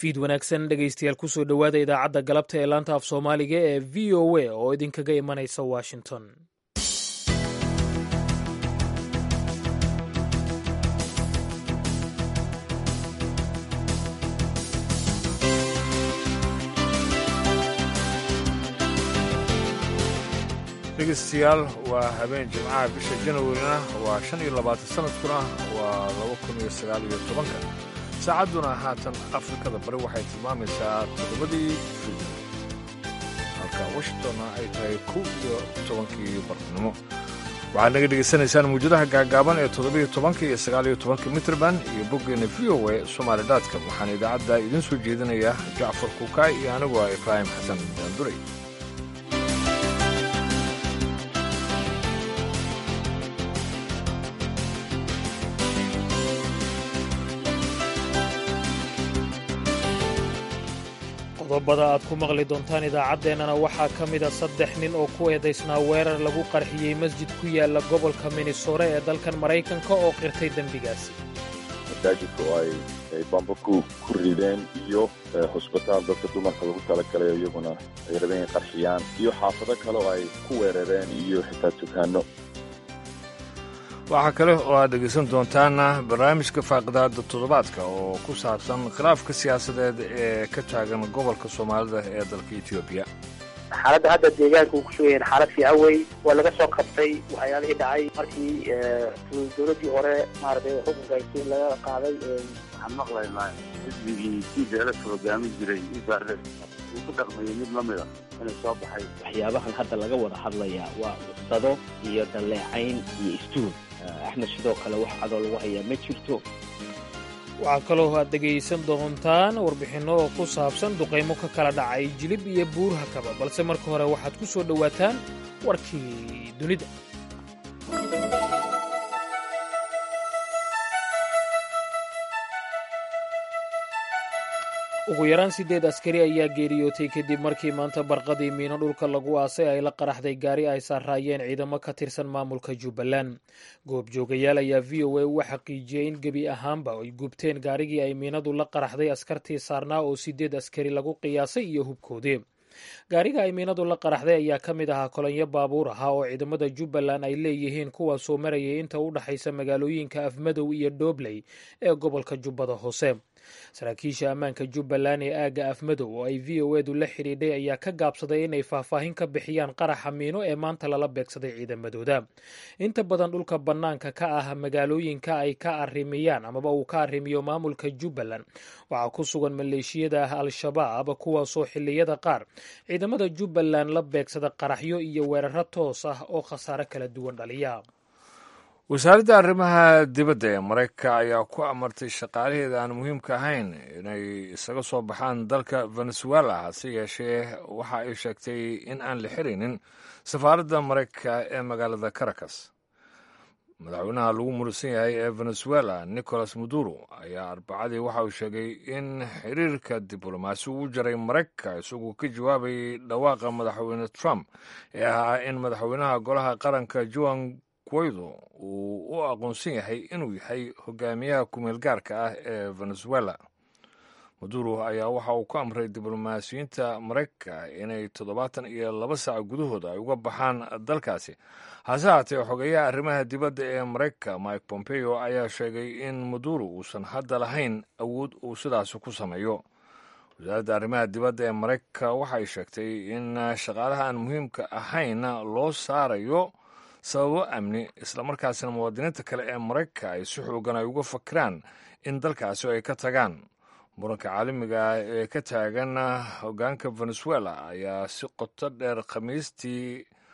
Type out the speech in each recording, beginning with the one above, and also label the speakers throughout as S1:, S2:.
S1: fiid wanaagsan dhegaystayaal kusoo dhowaada idaacadda galabta ee laanta af soomaaliga ee v o a oo idinkaga imanaysa washington
S2: dhegeystayaal waa habeen jimcaha bisha janwarina waa shan iyo labaatan sanadkuna waa laba kun iyo sagaal iyo tobanka saacadduna haatan afrikada bari waxay tilmaamaysaa toddobadii fiidnimo halka washingtonna ay tahay kow iyo tobankii barnimo waxaad naga dhegaysanaysaan mawjadaha gaagaaban ee toddobiyo tobanka iyo sagaaliyo tobanka mitrband iyo boggeena v o a somaali daadka waxaana idaacadda idiin soo jeedinaya jacfar kuukaay iyo anigu ah ibraahim xasan daanduray
S1: qodobada aad ku maqli doontaan idaacaddeenana waxaa ka mida saddex nin oo ku eedaysnaa weerar lagu qarxiyey masjid ku yaala gobolka minnesore ee dalkan maraykanka oo qirtay dembigaasi
S3: masaajidka oo ay bamba ku rideen iyo hosbitaal dadka dumarka lagu talagalay iyaguna ay rabeen inay qarxiyaan iyo xaafado kale oo ay ku weerareen iyo xitaa dukaano
S2: waxaa kale oo aad dhegaysan doontaan barnaamijka faaqidaada toddobaadka oo ku saabsan khilaafka siyaasadeed ee ka taagan gobolka soomaalida ee dalka etoobiya
S4: xaaladda hadda deegaanka uu ku sugayaen xaalad fiican wey waa laga soo qabtay waxyaalihii dhacay markii dowladdii hore maaragtay xukunka haysiin laga qaaday
S5: waxaan maqlaynaa xisbigii tiideelaka hogaamin jiray ibaarle uu ku dhaqmayay mid lamid a inay soo baxay
S6: waxyaabahan hadda laga wada hadlayaa waa cusbado iyo dalleecayn iyo istuun axmed sidoo kale wax cadoo lagu hayaa ma jirto
S1: waxaa kaloo aad dhegaysan doontaan warbixinno oo ku saabsan duqaymo ka kala dhacay jilib iyo buurhakaba balse marka hore waxaad ku soo dhowaataan warkii dunida ugu yaraan siddeed askari ayaa geeriyootay kadib markii maanta barqadii miino dhulka lagu aasay ay la qaraxday gaari ay saaraayeen ciidamo ka tirsan maamulka jubbaland goobjoogayaal ayaa v o a uga xaqiijiyey in gebi ahaanba ay gubteen gaarigii ay miinadu la qaraxday askartii saarnaa oo siddeed askari lagu qiyaasay iyo hubkoodii gaariga ay miinadu la qaraxday ayaa ka mid ahaa kolonyo baabuur ahaa oo ciidamada jubbaland ay leeyihiin kuwaasoo marayay inta u dhexaysa magaalooyinka afmadow iyo dhobley ee gobolka jubbada hoose saraakiisha ammaanka jubbaland ee aagga afmadow oo ay v o edu la xidhiidhay ayaa ka gaabsaday inay faahfaahin ka bixiyaan qaraxa miino ee maanta lala beegsaday ciidamadooda inta badan dhulka bannaanka ka ah magaalooyinka ay ka arrimiyaan amaba uu ka arrimiyo maamulka jubbaland waxaa ku sugan maleeshiyada ah al-shabaab kuwaasoo xilliyada qaar ciidamada jubbaland la beegsada qaraxyo iyo weeraro toos ah oo khasaare kala duwan dhaliya
S2: wasaaradda arrimaha dibadda ee maraykanka ayaa ku amartay shaqaalaheeda aan muhiimka ahayn inay isaga soo baxaan dalka venezuela hase yeeshee waxa ay sheegtay in aan la xiraynin safaaradda maraykanka ee magaalada caracas madaxweynaha lagu murusan yahay ee venezuela nicolas maduro ayaa arbacadii waxa uu sheegay in xiriirka diblomaasi uu jaray maraykanka isagoo ka jawaabayay dhawaaqa madaxweyne trump ee ahaa in madaxweynaha golaha qaranka juan guaido uu u aqoonsan yahay inuu yahay hogaamiyaha kumeel gaarka ah ee venezuela maduro ayaa waxa uu ku amray diblomaasiyiinta maraykanka inay toddobaatan iyo laba saac gudahooda ay uga baxaan dalkaasi hase haatee xogeeyaha arrimaha dibadda ee maraykanka mike pompeo ayaa sheegay in maduro uusan hadda lahayn awood uu sidaasi ku sameeyo wasaaradda arrimaha dibadda ee maraykanka waxay sheegtay in shaqaalaha aan muhiimka ahayn loo saarayo sababo amni islamarkaasina muwaadiniinta kale ee maraykanka ay si xoogan ay uga fakiraan in dalkaasi ay ka tagaan muranka caalamiga ah ee ka taagan hogaanka venezuela ayaa si qoto dheer khamiistii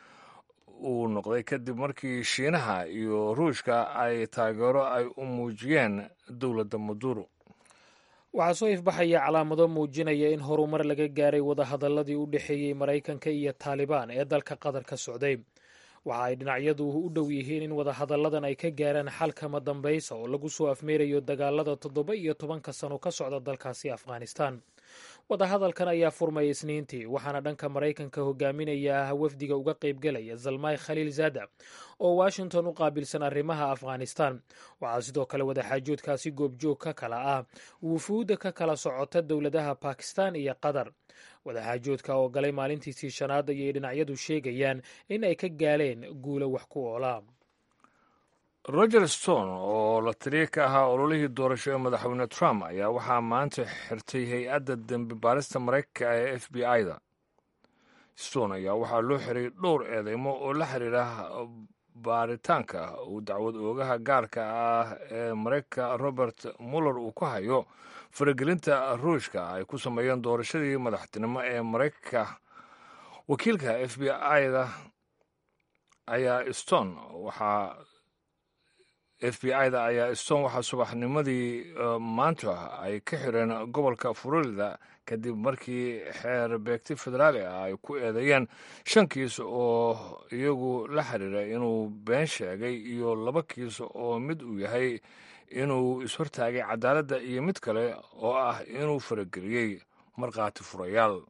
S2: uu noqday kadib markii shiinaha iyo ruushka ay taageero ay u muujiyeen dowladda maduro
S1: waxaa soo ifbaxaya calaamado muujinaya in horumar laga gaaray wadahadaladii u dhexeeyey maraykanka iyo taalibaan ee dalka qatar ka socday waxa ay dhinacyadu u dhow yihiin in wadahadalladan ay ka gaaraan xalkama dambaysa oo lagu soo afmeerayo dagaalada toddoba iyo tobanka sano ka socda dalkaasi afghanistan wadahadalkan ayaa furmay isniintii waxaana dhanka maraykanka hogaaminaya wafdiga uga qaybgelaya zalmay khaliil zada oo washington u qaabilsan arrimaha afghanistan waxaa sidoo kale wadaxaajoodkaasi goobjoog ka kala ah wufuudda ka kala socota dowladaha bakistan iyo qatar wadaxaajoodka oo galay maalintiisii shanaad ayay dhinacyadu sheegayaan in ay ka gaaleen guulo wax ku oola
S2: roger stone oo la taliya ka ahaa ololihii doorasho ee madaxweyne trump ayaa waxaa maanta xirtay hay-adda dembi baarista maraykanka ee f b i-da stone ayaa waxaa loo xiray dhowr eedeymo oo la xiriira baaritaanka uu dacwad oogaha gaarka ah ee maraykanka robert muller uu ku hayo faragelinta ruushka ay ku sameeyeen doorashadii madaxtinimo ee maraykanka wakiilka f b i-da ayaa stone waxaa f b i-da ayaa stone waxaa subaxnimadii maanta ay ka xireen gobolka florida kadib markii xeer beegti federaali ah ay ku eedeeyeen shan kiis oo iyagu la xiriira inuu been sheegay iyo laba kiis oo mid uu yahay inuu ishortaagay cadaaladda iyo mid kale oo ah inuu farageliyey markhaati furayaal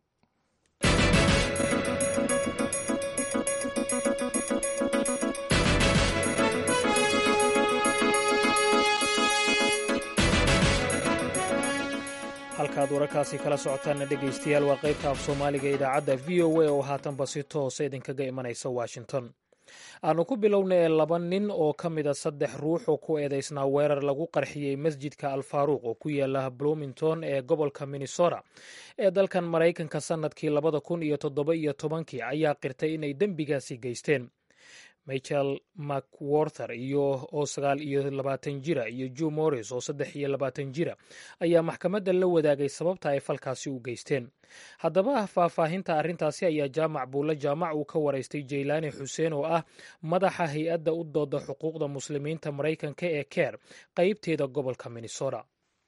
S1: halkaad wararkaasi kala socotaanna dhegaystayaal waa qaybta af soomaaliga idaacadda v o a oo haatanba si toosa idinkaga imanaysa washington aanu ku bilownay laba nin oo ka mida saddex ruux oo ku eedeysnaa weerar lagu qarxiyey masjidka alfaaruuq oo ku yaala bloomington ee gobolka minnesota ee dalkan maraykanka sannadkii labada kun iyo toddoba iyo tobankii ayaa qirtay inay dembigaasi geysteen michael macwarther iyo oo sagaal iyo labaatan jira iyo joe morris oo saddex iyo labaatan jira ayaa maxkamadda la wadaagay sababta ay falkaasi u geysteen haddaba faahfaahinta arrintaasi ayaa jaamac buulle jaamac uu ka waraystay jaylaani xuseen oo ah madaxa hay-adda u dooda xuquuqda muslimiinta maraykanka ee ker qeybteeda gobolka minnesota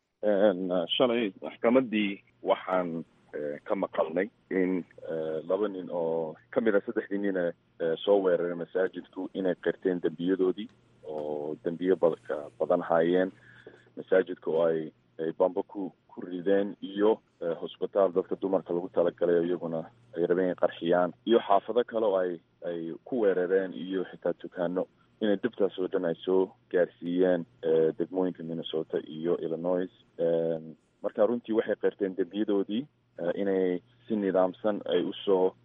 S3: shalay maxkamadii waxaan ka maqalnay in laba nin oo ka mid a saddexdii nina soo weeraray masaajidku inay qirteen dembiyadoodii oo dembiyo badka badan haayeen masaajidka oo ay ay bamba ku ku rideen iyo hosbitaal dadka dumarka lagu talagalay oo iyaguna ay rabeen in qarxiyaan iyo xaafado kale oo ay ay ku weerareen iyo xitaa dukaano inay dibtaas oo dhan ay soo gaarsiiyeen degmooyinka minnesota iyo illinois marka runtii waxay qirteen dembiyadoodii inay si nidaamsan ay usoo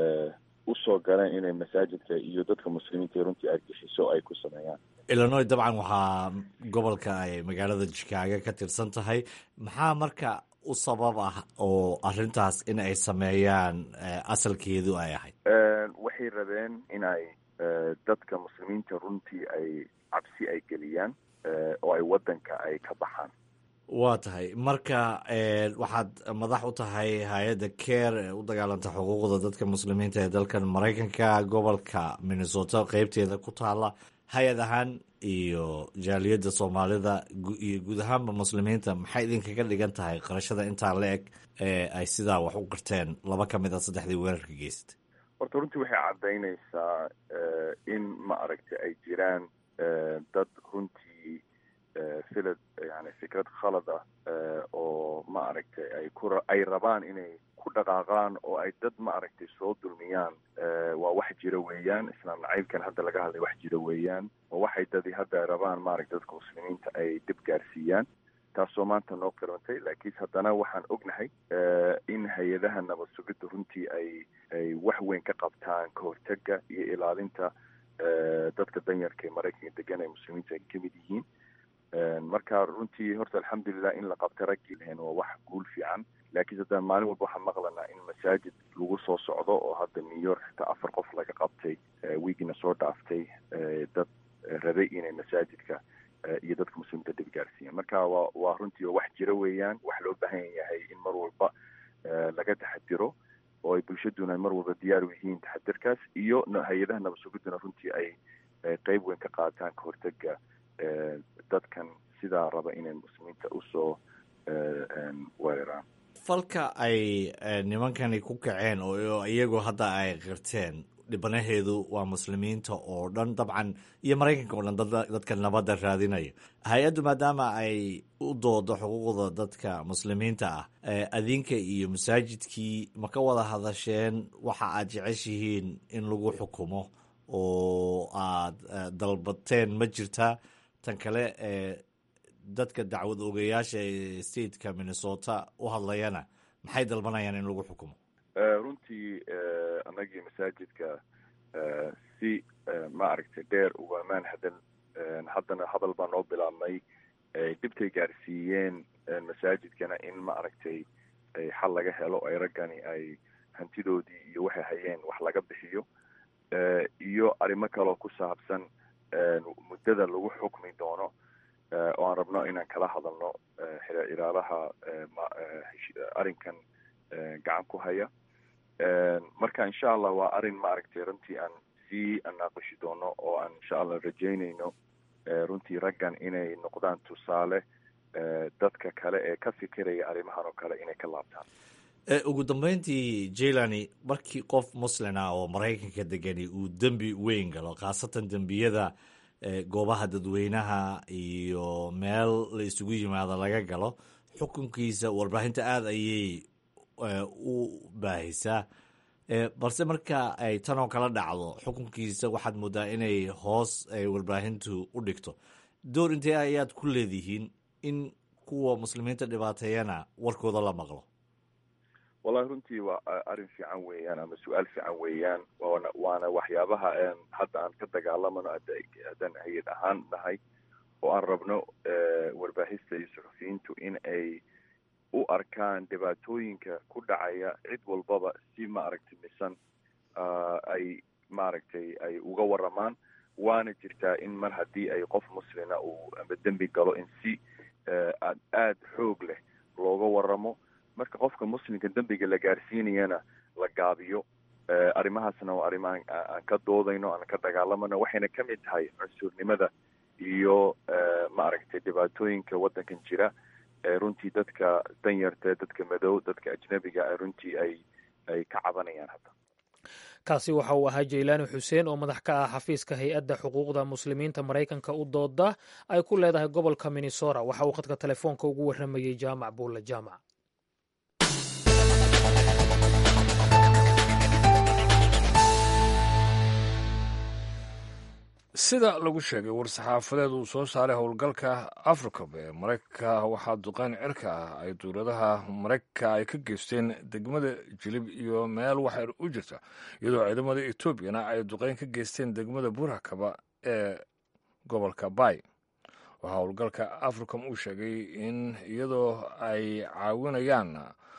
S3: usoo galeen inay masaajidka iyo dadka muslimiinta runtii argixiso ay ku sameeyaan
S7: illinois dabcan waxaa gobolka ay magaalada jikaago ka tirsan tahay maxaa marka u sabab ah oo arrintaas in ay sameeyaan asalkeedu ay ahayd
S3: waxay rabeen in ay dadka muslimiinta runtii ay cabsi ay geliyaan oo ay waddanka ay ka baxaan
S7: waa tahay marka waxaad madax u tahay hay-adda care ee u dagaalanta xuquuqda dadka muslimiinta ee dalkan maraykanka gobolka minnesota qeybteeda ku taala hay-ad ahaan iyo jaaliyadda soomaalida iyo guud ahaanba muslimiinta maxay idinkaga dhigan tahay qarashada intaa la eg ee ay sidaa wax u qirteen laba ka mid a saddexdii weerarka geysatay
S3: horta runtii waxay caddaynaysaa in ma aragtay ay jiraan dad runtii filad yani fikrad khalad ah oo ma aragtay ay ku ay rabaan inay ku dhaqaaqaan oo ay dad ma aragtay soo dulmiyaan waa wax jira weeyaan islaam nacaybkan hadda laga hadlay wax jira weeyaan oo waxay dadi hadda rabaan maaragtay dadka muslimiinta ay dib gaarsiiyaan taasoo maanta noo qirantay laakiinse haddana waxaan ognahay in hay-adaha nabad sugidda runtii ay ay wax weyn ka qabtaan ka hortega iyo ilaalinta dadka danyarka ee maraykanka degan ee muslimiinta ay kamid yihiin marka runtii horta alxamdulilah in la qabta raggii lahayn waa wax guul fiican laakiinse haddana maalin walba waxaan maqlanaa in masaajid lagu soo socdo oo hadda new york xitaa afar qof laga qabtay wiigina soo dhaaftay dad rabay inay masaajidka iyo dadka muslimiinta dhib gaarsiiyaan marka waa waa runtii waa wax jira weeyaan wax loo baahan yahay in mar walba laga taxadiro oo ay bulshaduna mar walba diyaar u yihiin taxadirkaas iyo hay-adaha nabad sugiduna runtii ay qeyb weyn ka qaataan ka hortega dadkan sidaa raba inay muslimiinta usoo weeraraan
S7: falka ay nimankani ku kaceen oo iyagu hadda ay qirteen dhibanaheedu waa muslimiinta oo dhan dabcan iyo maraykanka oo dhan dadka nabadda raadinaya hay-addu maadaama ay u doodo xuquuqda dadka muslimiinta ah adinka iyo masaajidkii ma ka wada hadasheen waxa aad jeceshihiin in lagu xukumo oo aad dalbateen ma jirtaa tan kale dadka dacwad ogayaasha ee stateka minnesota u hadlayana maxay dalbanayaan in lagu xukumo
S3: runtii annagii masaajidka si maaragtay dheer ugamaan hadan haddana hadal baa noo bilaabnay dhibtay gaarsiiyeen masaajidkana in maaragtay xal laga helo ay raggani ay hantidoodii iyo waxay hayeen wax laga bixiyo iyo arrimo kaloo ku saabsan muddada lagu xukmi doono oo aan rabno inaan kala hadalno ilaalaha arrinkan gacan ku haya marka insha allah waa arrin maaragtay runtii aan sii anaaqishi doono oo aan insha allah rajaynayno runtii raggan inay noqdaan tusaale dadka kale ee ka fikiraya arrimahan oo kale inay ka laabtaan
S7: ugu dambeyntii jailani markii qof muslin ah oo maraykanka degani uu dembi weyn galo khaasatan dembiyada goobaha dadweynaha iyo meel la isugu yimaado laga galo xukunkiisa warbaahinta aada ayay u baahisaa balse marka ay tanoo kala dhacdo xukunkiisa waxaad moodaa inay hoos ay warbaahintu u dhigto door intee ayaad ku leedihiin in kuwa muslimiinta dhibaateeyana warkooda la maqlo
S3: wallahi runtii waa arrin fiican weeyaan ama su-aal fiican weeyaan waana waana waxyaabaha hadda aan ka dagaalamano haddaan hay-ad ahaan nahay oo aan rabno warbaahista iyo suxufiyiintu in ay u arkaan dhibaatooyinka ku dhacaya cid walbaba si maaragtay misan ay maaragtay ay uga waramaan waana jirtaa in mar haddii ay qof muslina uu ama dembi galo in si aada xoog leh looga waramo marka qofka muslimka dembiga la gaarsiinayana la gaabiyo arrimahaasna waa arrimo aan ka doodayno aan ka dagaalamano waxayna ka mid tahay cunsurnimada iyo maaragtay dhibaatooyinka waddankan jira runtii dadka danyarta dadka madow dadka ajnabiga runtii ay ay ka cabanayaan hadda
S1: kaasi waxa uu ahaa jaylaani xuseen oo madax ka ah xafiiska hay-adda xuquuqda muslimiinta maraykanka u dooda ay ku leedahay gobolka minnesota waxa uu khadka telefoonka ugu warramayey jaamac buulle jaamac
S2: sida lagu sheegay war-saxaafadeed uu soo saaray howlgalka africab ee maraykanka waxaa duqeyn cirka ah ay dowladaha maraykanka ay ka geysteen degmada jilib iyo meel waxyar u jirta iyadoo ciidamada etoobiyana ay duqeyn ka geysteen degmada burakaba ee gobolka bay waxaa howlgalka africam uu sheegay in iyadoo ay caawinayaan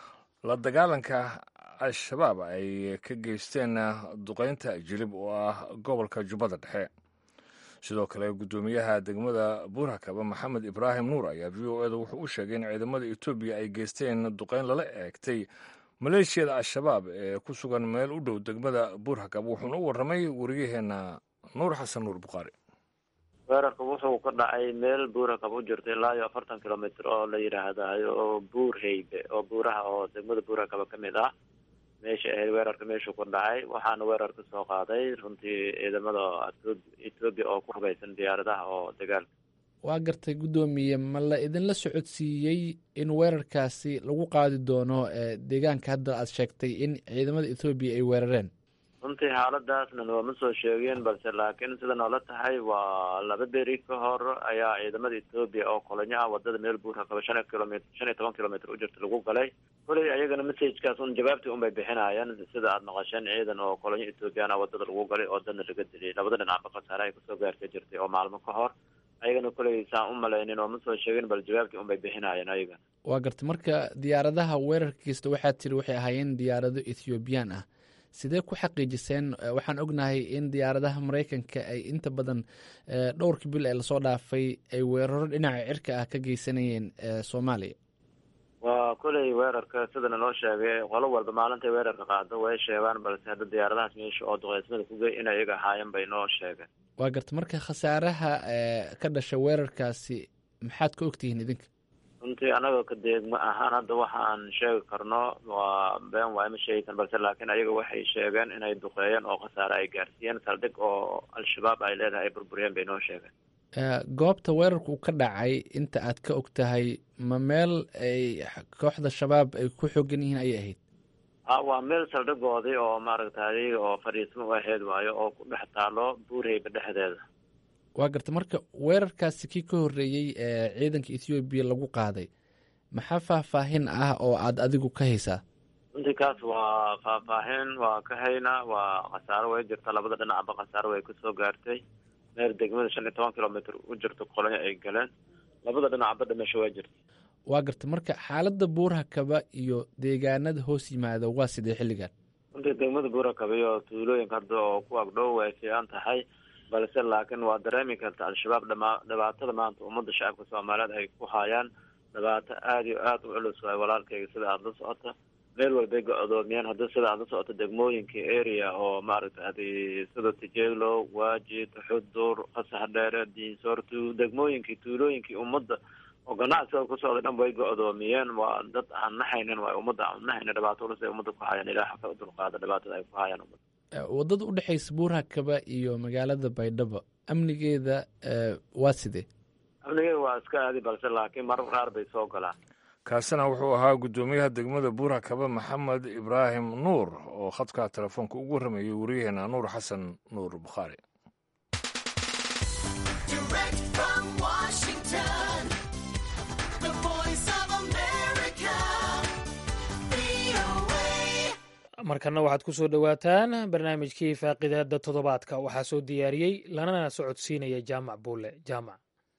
S2: la dagaalanka al-shabaab ay ka geysteen duqeynta jilib oo ah gobolka jubbada dhexe sidoo kale guddoomiyaha degmada buurakaba maxamed ibraahim nuur ayaa v o eda wuxuu u sheegay in ciidamada etoobiya ay geysteen duqeyn lala eegtay maleeshiyada al-shabaab ee ku sugan meel u dhow degmada buurakaba wuxuuna u warramay wariyaheena nuur xasan nuur bukhaari
S8: weerarka wuxuu ka dhacay meel buurakab u jirta ilaa iyo afartan kilomitr oo la yidhaahdayo oo buur heybe oo buuraha oo degmada buurakaba ka mid ah meesha ahayd weerarka meeshuu ku dhacay waxaana weerar ka soo qaaday runtii ciidamada etoobiya oo ku hubaysan diyaaradaha oo dagaalka
S9: waa gartay guddoomiye ma la idinla socodsiiyey in weerarkaasi lagu qaadi doono deegaanka hadda aad sheegtay in ciidamada etoobiya ay weerareen
S8: runtii xaaladaasna nooma soo sheegeen balse laakiin sida noola tahay waa laba beri ka hor ayaa ciidamada etoobiya oo kolonyo ah wadada meel buurakaba shan kilomit shan iyo toban kilomitr u jirta lagu galay koley ayagana messagekaas un jawaabtii un bay bixinayaan sida aada maqasheen ciidan oo kolonyo ethoobiyan ah wadada lagu galay oo dadna laga diliyay labada dhinacba khasaare ay kasoo gaarka jirtay oo maalmo ka hor ayagana koley saan u malaynin oo ma soo sheegin bal jawaabtii un bay bixinayaan ayagana
S9: waa gartay marka diyaaradaha weerarkiista waxaad tiri waxay ahaayeen diyaarado ethoobiyan ah sidee ku xaqiijiseen waxaan ognahay in diyaaradaha maraykanka ay inta badan dhowrka bil ee lasoo dhaafay ay weeraro dhinaca cirka ah ka geysanayeen soomaaliya
S8: waa koley weerarka sidana loo sheegay qolo walba maalintay weerarka qaado way sheegaan balse hadda diyaaradahaas meesha oo duqeysmada kugey in iyaga ahaayeen bay noo sheegeen
S9: waa garta marka khasaaraha ka dhasha weerarkaasi maxaad ka ogtihiin idinka
S8: runtii anaga ka deegma ahaan hadda waxaan sheegi karno waa been waay ma sheegi karno balse laakiin ayaga waxay sheegeen inay duqeeyeen oo khasaare ay gaarsiiyeen saldhig oo al-shabaab ay leedahay ay burburiyeen bay noo sheegeen
S9: goobta weerarku ka dhacay inta aad ka og tahay ma meel ay kooxda shabaab ay ku xoogan yihiin ayay ahayd
S8: a waa meel saldhigoodii oo maaragtay oo fadhiismo u ahayd waayo oo ku dhex taalo buurheyba dhexdeeda
S9: waa garta marka weerarkaasi kii ka horreeyey ee ciidanka ethoobiya lagu qaaday maxaa faahfaahin ah oo aad adigu ka haysaa
S8: runtii kaas waa faahfaahin waa ka haynaa waa khasaaro way jirta labada dhinacba khasaaro way kusoo gaartay meel degmada shan iyo toban kilomitr u jirto kolonyo ay galeen labada dhinacba dhimasho way jirta
S9: waa garta marka xaaladda buurhakaba iyo deegaanada hoos yimaada waa sidee xilligan
S8: runtii degmada buurakaba iyo tuulooyinka hadda oo ku agdhow way fiican tahay balse laakiin waa dareemi karta al-shabaab dhama dhibaatada maanta ummadda shacabka soomaaliyeed ay ku hayaan dhibaato aada iyo aada u culus waay walaalkayga sida aada la socota meel walbay go-doomiyeen haddii sida aada la socota degmooyinka area oo maaragta hadi sida tijelo waajid xudur qasax dheere diinsoortu degmooyinkii tuulooyinkii ummadda oo ganacsiga ku socday dhan way go-doomiyeen waa dad aan naxaynin waay ummadda aan naxaynin dhibaato culus ay ummadda ku hayaan ilaah ka dulqaada dhibaatada ay ku hayaan ummadda
S9: waddada u dhexaysa buurhakaba iyo magaalada baydhabo amnigeeda waa sidee
S8: amnigeeda waa iska aadi balse laakiin marar qaar bay soo galaan
S2: kaasina wuxuu ahaa guddoomiyaha degmada buurhakaba maxamed ibraahim nuur oo khadka telefoonka ugu warramayay wariyaheena nuur xasan nuur bukhaari
S1: markana waxaad ku soo dhowaataan barnaamijkii faaqidaada toddobaadka waxaa soo diyaariyey lanana socodsiinaya jaamac buule jaamac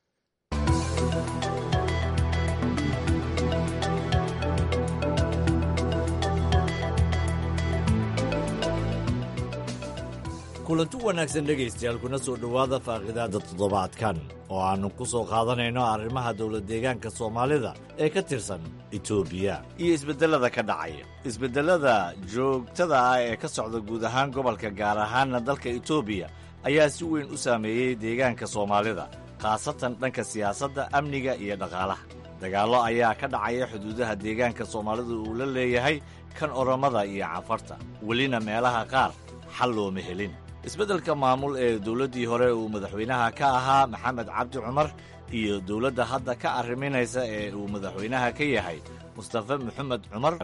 S7: kulanti wanaagsan dhegaystayaal kuna soo dhowaada faaqidaadda toddobaadkan oo aannu ku soo qaadanayno arrimaha dowlad deegaanka soomaalida ee ka tirsan etoobiya iyo isbeddellada ka dhacaya isbeddellada joogtada ah ee ka socda guud ahaan gobolka gaar ahaanna dalka etoobiya ayaa si weyn u saameeyey deegaanka soomaalida khaasatan dhanka siyaasadda amniga iyo dhaqaalaha dagaallo ayaa ka dhacaya xuduudaha deegaanka soomaalida uu la leeyahay kan orommada iyo cafarta welina meelaha qaar xal looma helin isbeddelka maamul ee dowladdii hore uu madaxweynaha ka ahaa maxamed cabdi cumar iyo dowladda hadda ka arriminaysa ee uu madaxweynaha ka yahay mustafe maxamed cumar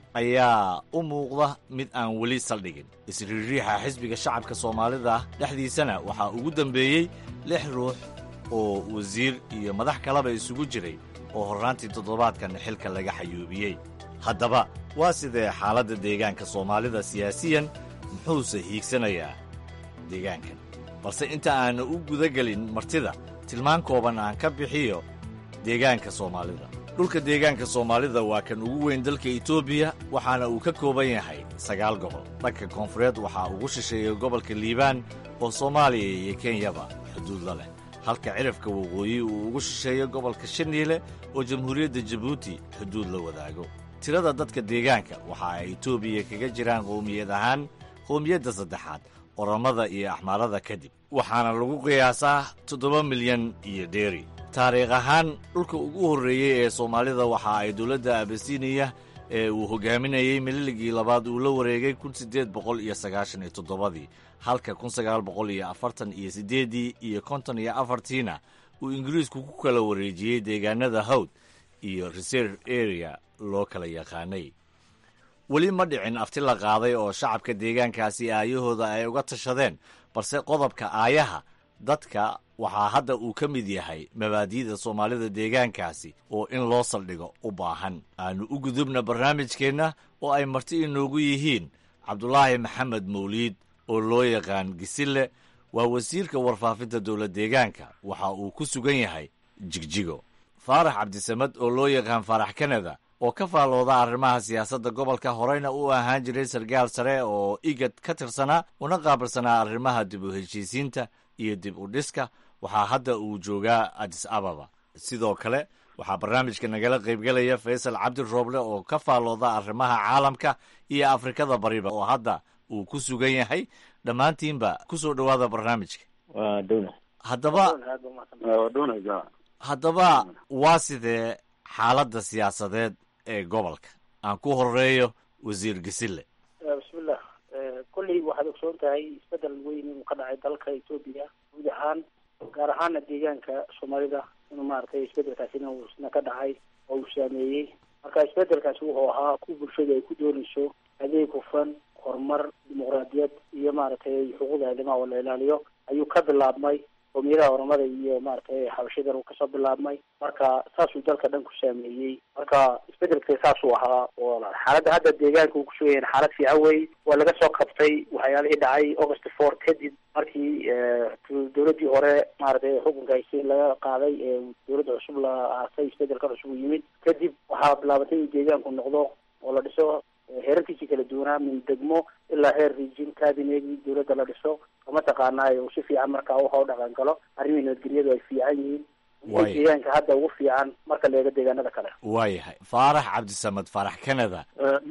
S7: ayaa u muuqda mid aan weli saldhigin isriiriixa xisbiga shacabka soomaalida dhexdiisana waxaa ugu dembeeyey lix ruux oo wasiir iyo madax kaleba isugu jiray oo horraantii toddobaadkan xilka laga xayuubiyey haddaba waa sidee xaaladda deegaanka soomaalida siyaasiyan muxuuse hiigsanayaa deegaankan balse inta aannu u gudagelin martida tilmaan kooban aan ka bixiyo deegaanka soomaalida dhulka deegaanka soomaalida waa kan ugu weyn dalka etoobiya waxaana uu ka kooban yahay sagaal gobol dhanka koonfureed waxaa ugu shisheeya gobolka liibaan oo soomaaliya iyo kenyaba xuduud la leh halka cirifka waqooyi uu ugu shisheeyo gobolka shaniile oo jamhuuriyadda jabuuti xuduud la wadaago tirada dadka deegaanka waxa ay etoobiya kaga jiraan qowmiyad ahaan qowmiyadda saddexaad orommada iyo axmaarada kadib waxaana lagu qiyaasaa toddoba milyan iyo dheeri taariikh ahaan dhulka ugu horreeyey ee soomaalida waxa ay dowladda abasiniya ee uu hogaaminayey mililigii labaad uu la wareegay kun siddeed boqol iyo sagaashan iyo toddobadii halka kun sagaal boqol iyo afartan iyo siddeeddii iyo konton iyo afartiina uu ingiriisku ku kala wareejiyey deegaanada hawd iyo reserve area loo kala yaqaanay weli ma dhicin afti la qaaday oo shacabka deegaankaasi aayahooda ay uga tashadeen balse qodobka aayaha dadka waxaa hadda uu ka mid yahay mabaadi'da soomaalida deegaankaasi oo in loo saldhigo u baahan aanu u gudubna barnaamijkeenna oo ay marti inoogu yihiin cabdulaahi maxamed mawliid oo loo yaqaan gisille waa wasiirka warfaafinta dowlad deegaanka waxa uu ku sugan yahay jigjigo faarax cabdisamad oo loo yaqaan faarax kanada oo ka faalooda arrimaha siyaasadda gobolka horeyna u ahaan jiray sarkaal sare oo igad ka tirsanaa una qaabilsanaa arrimaha dib u heshiisiinta iyo dib u dhiska waxaa hadda uu joogaa adis ababa sidoo kale waxaa barnaamijka nagala qaybgelaya faysal cabdi rooble oo ka faalooda arrimaha caalamka iyo afrikada bariba oo hadda uu ku sugan yahay dhammaantiinba ku soo dhowaada barnaamijka haddaba haddaba waa sidee xaaladda siyaasadeed ee gobolka aan ku horeeyo wasiir gasille
S4: bismillah kolley waxaad ogsoon tahay isbedel weyn inuu ka dhacay dalka etoobiya guud ahaan gaar ahaana deegaanka soomaalida inuu maaragtay isbedelkaasina uu isna ka dhacay oo uu saameeyey marka isbedelkaasi wuxuu ahaa ku bulshada ay ku doonayso adeeg hufan horumar dimuqraadiyad iyo maaragtay xuquuqda aadamaha oo la ilaaliyo ayuu ka bilaabmay qowmiyadaha oramada iyo maaragtay xabashadan uu kasoo bilaabmay marka saasuu dalka dhan ku saameeyey marka isbedelka saasuu ahaa oo xaaladda hadda deegaanka uu kusoo yahay xaalad fiican wey waa laga soo qabtay waxyaalihii dhacay august four kadib markii dowladdii hore maaragtay xukunka hayse laga qaaday ee dowladda cusub la aasay isbedelka cusub u yimid kadib waxaa bilaabatay in deegaanku noqdo oo la dhiso heerarkiisii kala duwanaa min degmo ilaa heer region cabinegi dowladda la dhiso kama taqaanaayo uu si fiican markaa waxa u dhaqan galo arrimihii nabadgelyadu ay fiican yihiin deegaanka hadda ugu fiican marka la eego deegaanada kale
S7: waayahay faarax cabdisamed faarax canada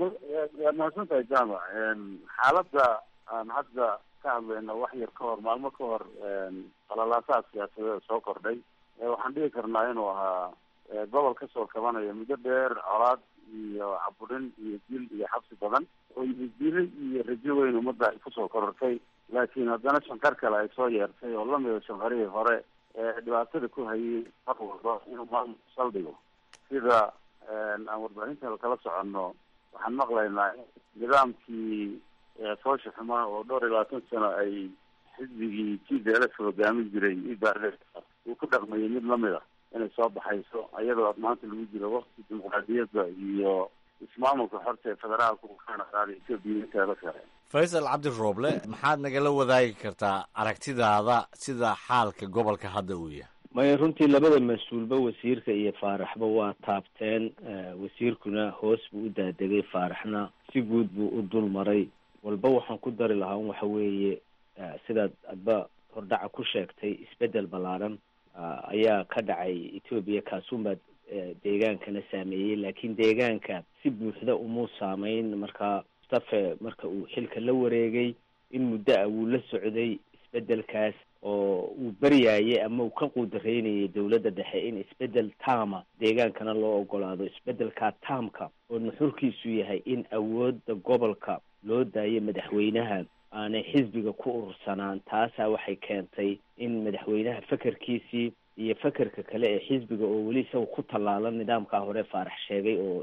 S5: waad mahadsantahay jama xaaladda aan hadda ka hadlayno wax yar ka hor maalmo ka hor qalalaasaha siyaasadeeda soo kordhay waxaan dhigi karnaa inuu ahaa gobol kasoo kabanaya muddo dheer colaad iyo caburin iyo dil iyo xabsi badan oo dili iyo rajo weyn ummadda ay kusoo korortay laakiin haddana shankar kale ay soo yeertay oo lamida shankarihii hore ee dhibaatada ku hayay mar walba inuu maamul saldhigo sida aan warbaahinta kala soconno waxaan maqlaynaa nidaamkii foosha xumaa oo dhowr iyo labaatan sano ay xisbigii t d l f hogaamin jiray ibaarle uu ku dhaqmayay mid lamid a inay soo baxayso iyadoo maanta lagu jiro wakti dimuqraadiyadda iyo ismaamulka xorta ee federaalka uu kana qaaday etoobiya inteeda kale
S7: faysal cabdi rooble maxaad nagala wadaagi kartaa aragtidaada sida xaalka gobolka hadda uu yahay
S6: maya runtii labada mas-uulba wasiirka iyo faaraxba waa taabteen wasiirkuna hoos buu u daadegay faaraxna si guud buu u dul maray walba waxaan ku dari lahaa un waxa weeye sidaad adba hordhaca ku sheegtay isbedel ballaaran ayaa ka dhacay etoobiya kaasuunbaa deegaankana saameeyey laakiin deegaanka si buuxda umuu saameyn marka mustafe marka uu xilka la wareegay in muddo ah wuu la socday isbedelkaas oo uu baryaayay ama uu ka quudareynayay dowladda dhexe in isbedel taama deegaankana loo ogolaado isbedelkaa taamka oo nuxurkiisu yahay in awoodda gobolka loo daayo madaxweynaha aanay xisbiga ku urursanaan taasaa waxay keentay in madaxweynaha fekerkiisii iyo fekerka kale ee xisbiga oo weli isaga ku tallaalan nidaamkaa hore faarax sheegay oo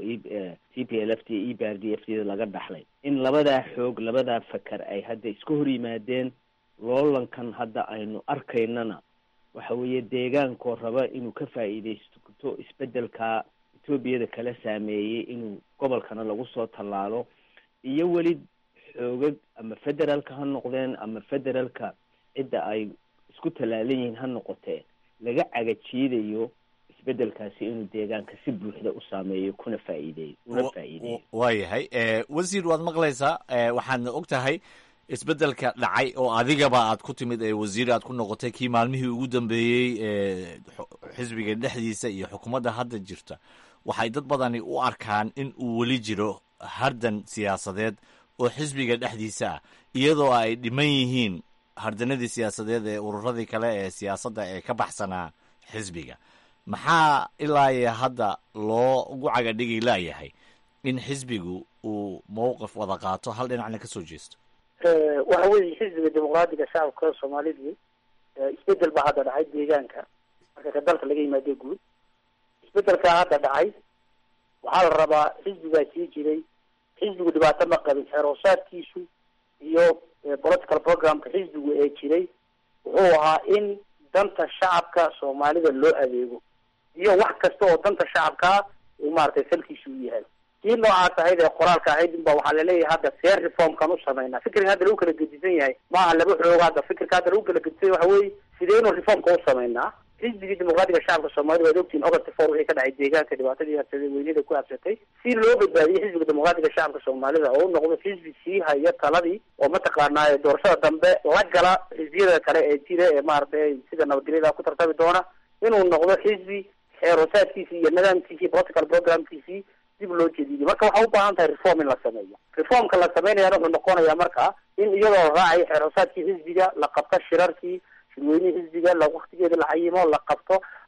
S6: t p l f d e b r d f d laga dhaxlay in labadaa xoog labadaa feker ay hadda iska hor yimaadeen loolankan hadda aynu arkaynana waxa weeye deegaankoo raba inuu ka faa'iidaysto isbedelka etoobiyada kala saameeyey inuu gobolkana lagu soo tallaalo iyo weli xoogag ama federaalka ha noqdeen ama federaalka cidda ay isku tallaalan yihiin ha noqotee laga cagajiidayo isbedelkaasi inuu deegaanka si buuxda u saameeyo kuna faa'iideeyo una faa'iideeyo
S7: waayahay wasiir waad maqlaysaa waxaadna og tahay isbedelka dhacay oo adigaba aad ku timid ee wasiir aad ku noqotay kii maalmihii ugu dambeeyey ee xisbiga dhexdiisa iyo xukuumadda hadda jirta waxay dad badani u arkaan in uu weli jiro hardan siyaasadeed oo xisbiga dhexdiisa ah iyadoo ay dhiman yihiin hardanadii siyaasadeed ee ururadii kale ee siyaasadda ee ka baxsanaa xisbiga maxaa ilaa iyo hadda loo ugu cagadhigi laayahay in xisbigu uu mowqif wada qaato hal dhinacna ka soo jeesto
S4: waxa weeye xisbiga dimuqraadiga shacabka soomaalidu isbedel baa hadda dhacay deegaanka marka ka dalka laga yimaado guud isbedelkaa hadda dhacay waxaa la rabaa xisbigaa sii jiray xisbigu dhibaato ma qabin xeeroosaadkiisu iyo political programka xisbigu ee jiray wuxuu ahaa in danta shacabka soomaalida loo adeego iyo wax kasta oo danta shacabkaa uu maaragtay salkiisu u yahay kii noocaas ahayd ee qoraalka ahayd inba waxaa laleeyahay hadda fair reformkan u samaynaa fikriga hadda lagu kala gedisan yahay maaha laba xoog hadda fikirka hadda lagu kala gedisan waxa weye sideynu reformka u samaynaa xisbigii dimuqraadiga shacabka soomaalida waad ogtihin august four wixii ka dhacay deegaanka dhibaatadii habsaday weynida ku habsatay si loo badbaadiyey xisbiga dimuqraadiga shacabka soomaalida oo u noqdo xisbi sii haya taladii oo mataqaanaa doorashada dambe la gala xisbiyada kale ee jira ee maaragtay sida nabadgelyada ku tartami doona inuu noqdo xisbi xeeroosaadkiisii iyo nidaamkiisii political programkiisii dib loo jediidiyo marka waxaa u baahan tahay reform in la sameeyo reformka la sameynayana wuxuu noqonayaa marka in iyadoo la raacayo xeeroosaadkii xisbiga la qabto shirarkii shirweynihii xisbiga la waktigeeda la cayimo la qabto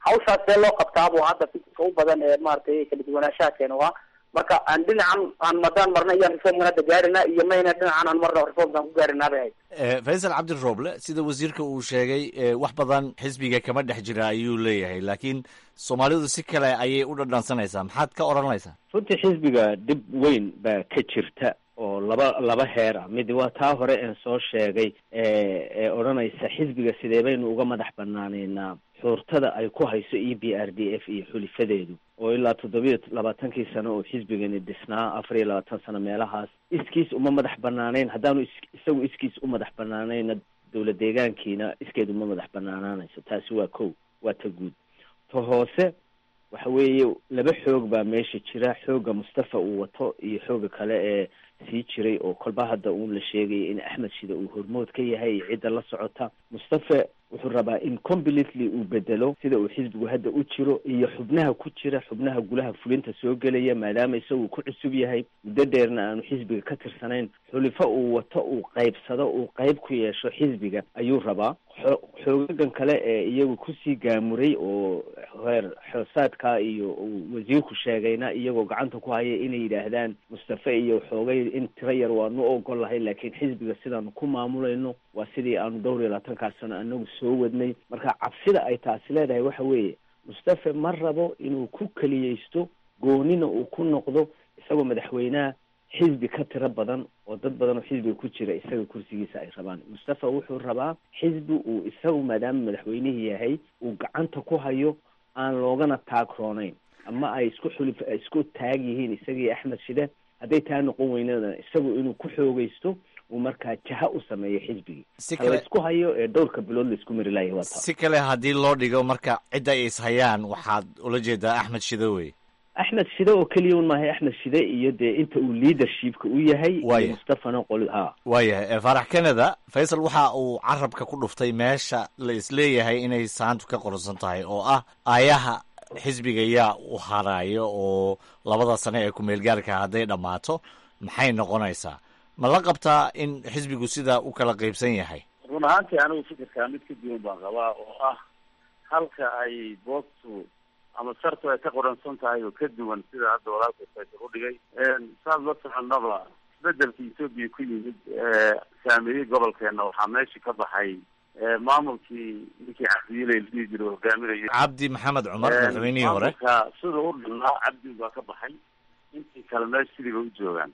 S4: hawshaas see loo qabtaabuu hadda fikirka u badan ee maaragtay kala duwanaanshaha keena waa marka aan dhinacan aan madaan marna iyaan reformkan hadda gaarina iyo mayna dhinacan aan marna reformkan ku gaarinaa bay ahayd
S7: faysal cabdi rooble sida wasiirka uu sheegay wax badan xisbiga kama dhex jira ayuu leeyahay laakiin soomaalidu si kale ayay u dhadhansanaysaa maxaad ka odhanaysaa
S6: runtii xisbiga dhib weyn baa ka jirta oo laba laba heer ah mid waa taa hore een soo sheegay ee odhanaysa xisbiga sidee baynu uga madax banaaneynaa xuurtada ay ku hayso e b r d f iyo xulifadeedu oo ilaa toddobiyo labaatankii sano oo xisbigani dhisnaa afar iyo labaatan sano meelahaas iskiis uma madax banaaneyn haddaanu is isagu iskiis u madax banaaneyna dowlad deegaankiina iskeed uma madax banaanaanayso taasi waa kow waa ta guud ta hoose waxa weeye laba xoog baa meesha jira xoogga mustafa uu wato iyo xoogga kale ee sii jiray oo kolba hadda uun la sheegaya in axmed shida uu hormood ka yahay iyo cidda la socota mustafa wuxuu rabaa in completely uu bedelo sida uu xisbigu hadda u jiro iyo xubnaha ku jira xubnaha gulaha fulinta soo gelaya maadaama isagu ku cusub yahay muddo dheerna aanu xisbiga ka tirsanayn xulifo uu wato uu qaybsado uu qayb ku yeesho xisbiga ayuu rabaa xoogagan kale ee iyagu kusii gaamuray oo heer xoosaadka iyo uu wasiirku sheegayna iyagoo gacanta ku haya inay yidhaahdaan mustafe iyo xoogay in tiro yar waanu ogol lahay laakiin xisbiga sidaanu ku maamulayno waa sidii aanu dhowr iyo labaatankaas sano anagu soo wadnay marka cabsida ay taasi leedahay waxa weeye mustafe ma rabo inuu ku keliyeysto goonina uu ku noqdo isagoo madaxweynaha xisbi ka tiro badan oo dad badan oo xisbiga ku jira isaga kursigiisa ay rabaan mustafa wuxuu rabaa xisbi uu isagu maadaama madaxweynihii yahay uu gacanta ku hayo aan loogana taagroonayn ama ay isku xulif isku taag yihiin isagii axmed shide hadday taa noqon weynana isagu inuu ku xoogeysto uu markaa jaha u sameeyo xisbigii laysku hayo ee dhowrka bilood laisku mari laaya waa
S7: si kale haddii loo dhigo marka cidda ay ishayaan waxaad ula jeedaa axmed shide wey
S6: axmed shide oo keliya un maahay axmed shide iyo dee inta uu leadershipka u yahay iyo mustafana qoli ha
S7: waayahay faarax canada faysal waxa uu carabka ku dhuftay meesha la isleeyahay inay saantu ka qoransan tahay oo ah aayaha xisbiga yaa u haraayo oo labada sane ee ku-meelgaarka hadday dhammaato maxay noqonaysaa ma la qabtaa in xisbigu sidaa u kala qaybsan yahay
S5: run ahaantii anigu fikirkaa mid ka duwan baan qabaa oo ah halka ay boobtu ama sartu ay ka qoransan tahay oo ka duwan sida hadda walaalka faysal u dhigay saad la soconaba isbedelka etoobiya ku yimid saameeyey gobolkeena waxaa meesha ka baxay maamulkii ninkii cabdiile la dhihi jira hogaaminayay
S7: cabdi maxamed cumar madaxweynihii hore
S5: maamulka sida u dhinaa cabdi baa ka baxay intii kale meesha sidiiba u joogaan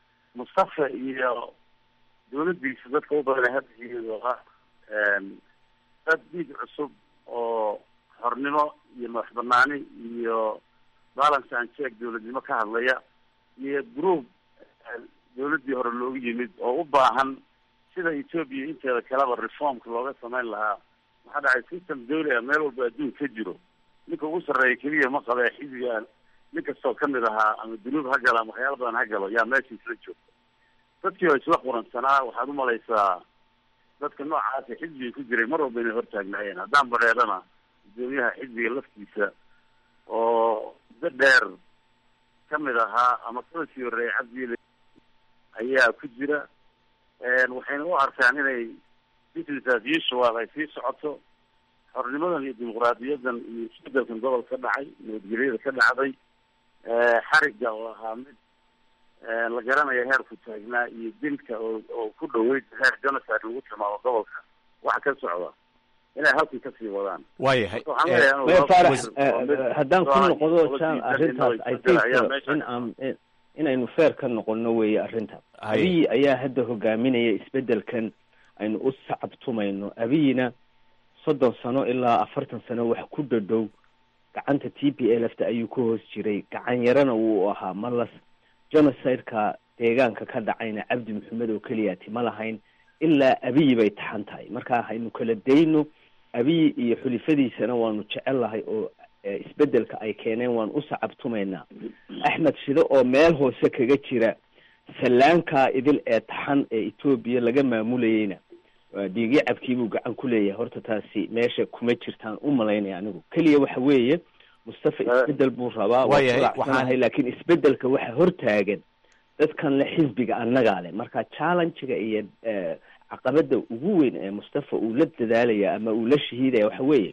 S5: mustafa iyo dawladdiisa dadka u badanay hadda iyadoo ah dad dhiig cusub oo xornimo iyo madax banaani iyo balance and check dawladnimo ka hadlaya iyo group dawladdii hore loogu yimid oo u baahan sida etoobiya inteeda kaleba reformka looga samayn lahaa waxaa dhacay system dawli ah meel walba adduun ka jiro ninka ugu sarreeya keliya ma qabee xisbiga nin kastoo kamid ahaa ama dunuub ha galo ama waxyaala badan ha galo yaa meesha isla joogta dadkii oo isla quransanaa waxaad umalaysaa dadka noocaasa xisbiga ku jiray mar walba inay hortaagnaayeen haddaan bareedana gudoomiyaha xisbiga laftiisa oo muddo dheer kamid ahaa ama kaba sii horreeyay cabdiile ayaa ku jira waxayna u arkaan inay business as usual ay sii socoto xornimadan iyo dimuqraadiyadan iyo isbedelkan gobolka ka dhacay nabadgelyada ka dhacday xariga oo ahaa mid la garanaya heerku taagnaa iyo dilka oo oo ku dhaweyd heer genocide lagu tilmaamo gobolka waxa ka socda inay halkii kasii wadaan
S7: waayahay
S6: farax haddaan ku noqdo jan arrintaas i think in aan inaynu feer ka noqono weeye arrintaas abiyi ayaa hadda hogaaminaya isbedelkan aynu u sacabtumayno abiyina soddon sano ilaa afartan sano wax ku dhadhow gacanta t p l fta ayuu ka hoos jiray gacan yarana wuu ahaa malas genocide-ka deegaanka ka dhacayna cabdi maxamed oo keliyaati ma lahayn ilaa abiyi bay taxan tahay marka haynu kala dayno abiyi iyo xulifadiisana waanu jecel lahay oo isbedelka ay keeneen waan u sacabtumaynaa axmed shide oo meel hoose kaga jira sallaankaa idil ee taxan ee etoobiya laga maamulayeyna dhiigyo cabkiibuu gacan ku leeyahay horta taasi meesha kuma jirtaan u malaynaya anigu keliya waxa weeye mustafa isbedel buu rabaa waaahay laakiin isbedelka waxa hortaagan dadkan le xisbiga annagaa leh marka challengega iyo caqabada ugu weyn ee mustafa uu la dadaalaya ama uu la shahiidaya waxa weeye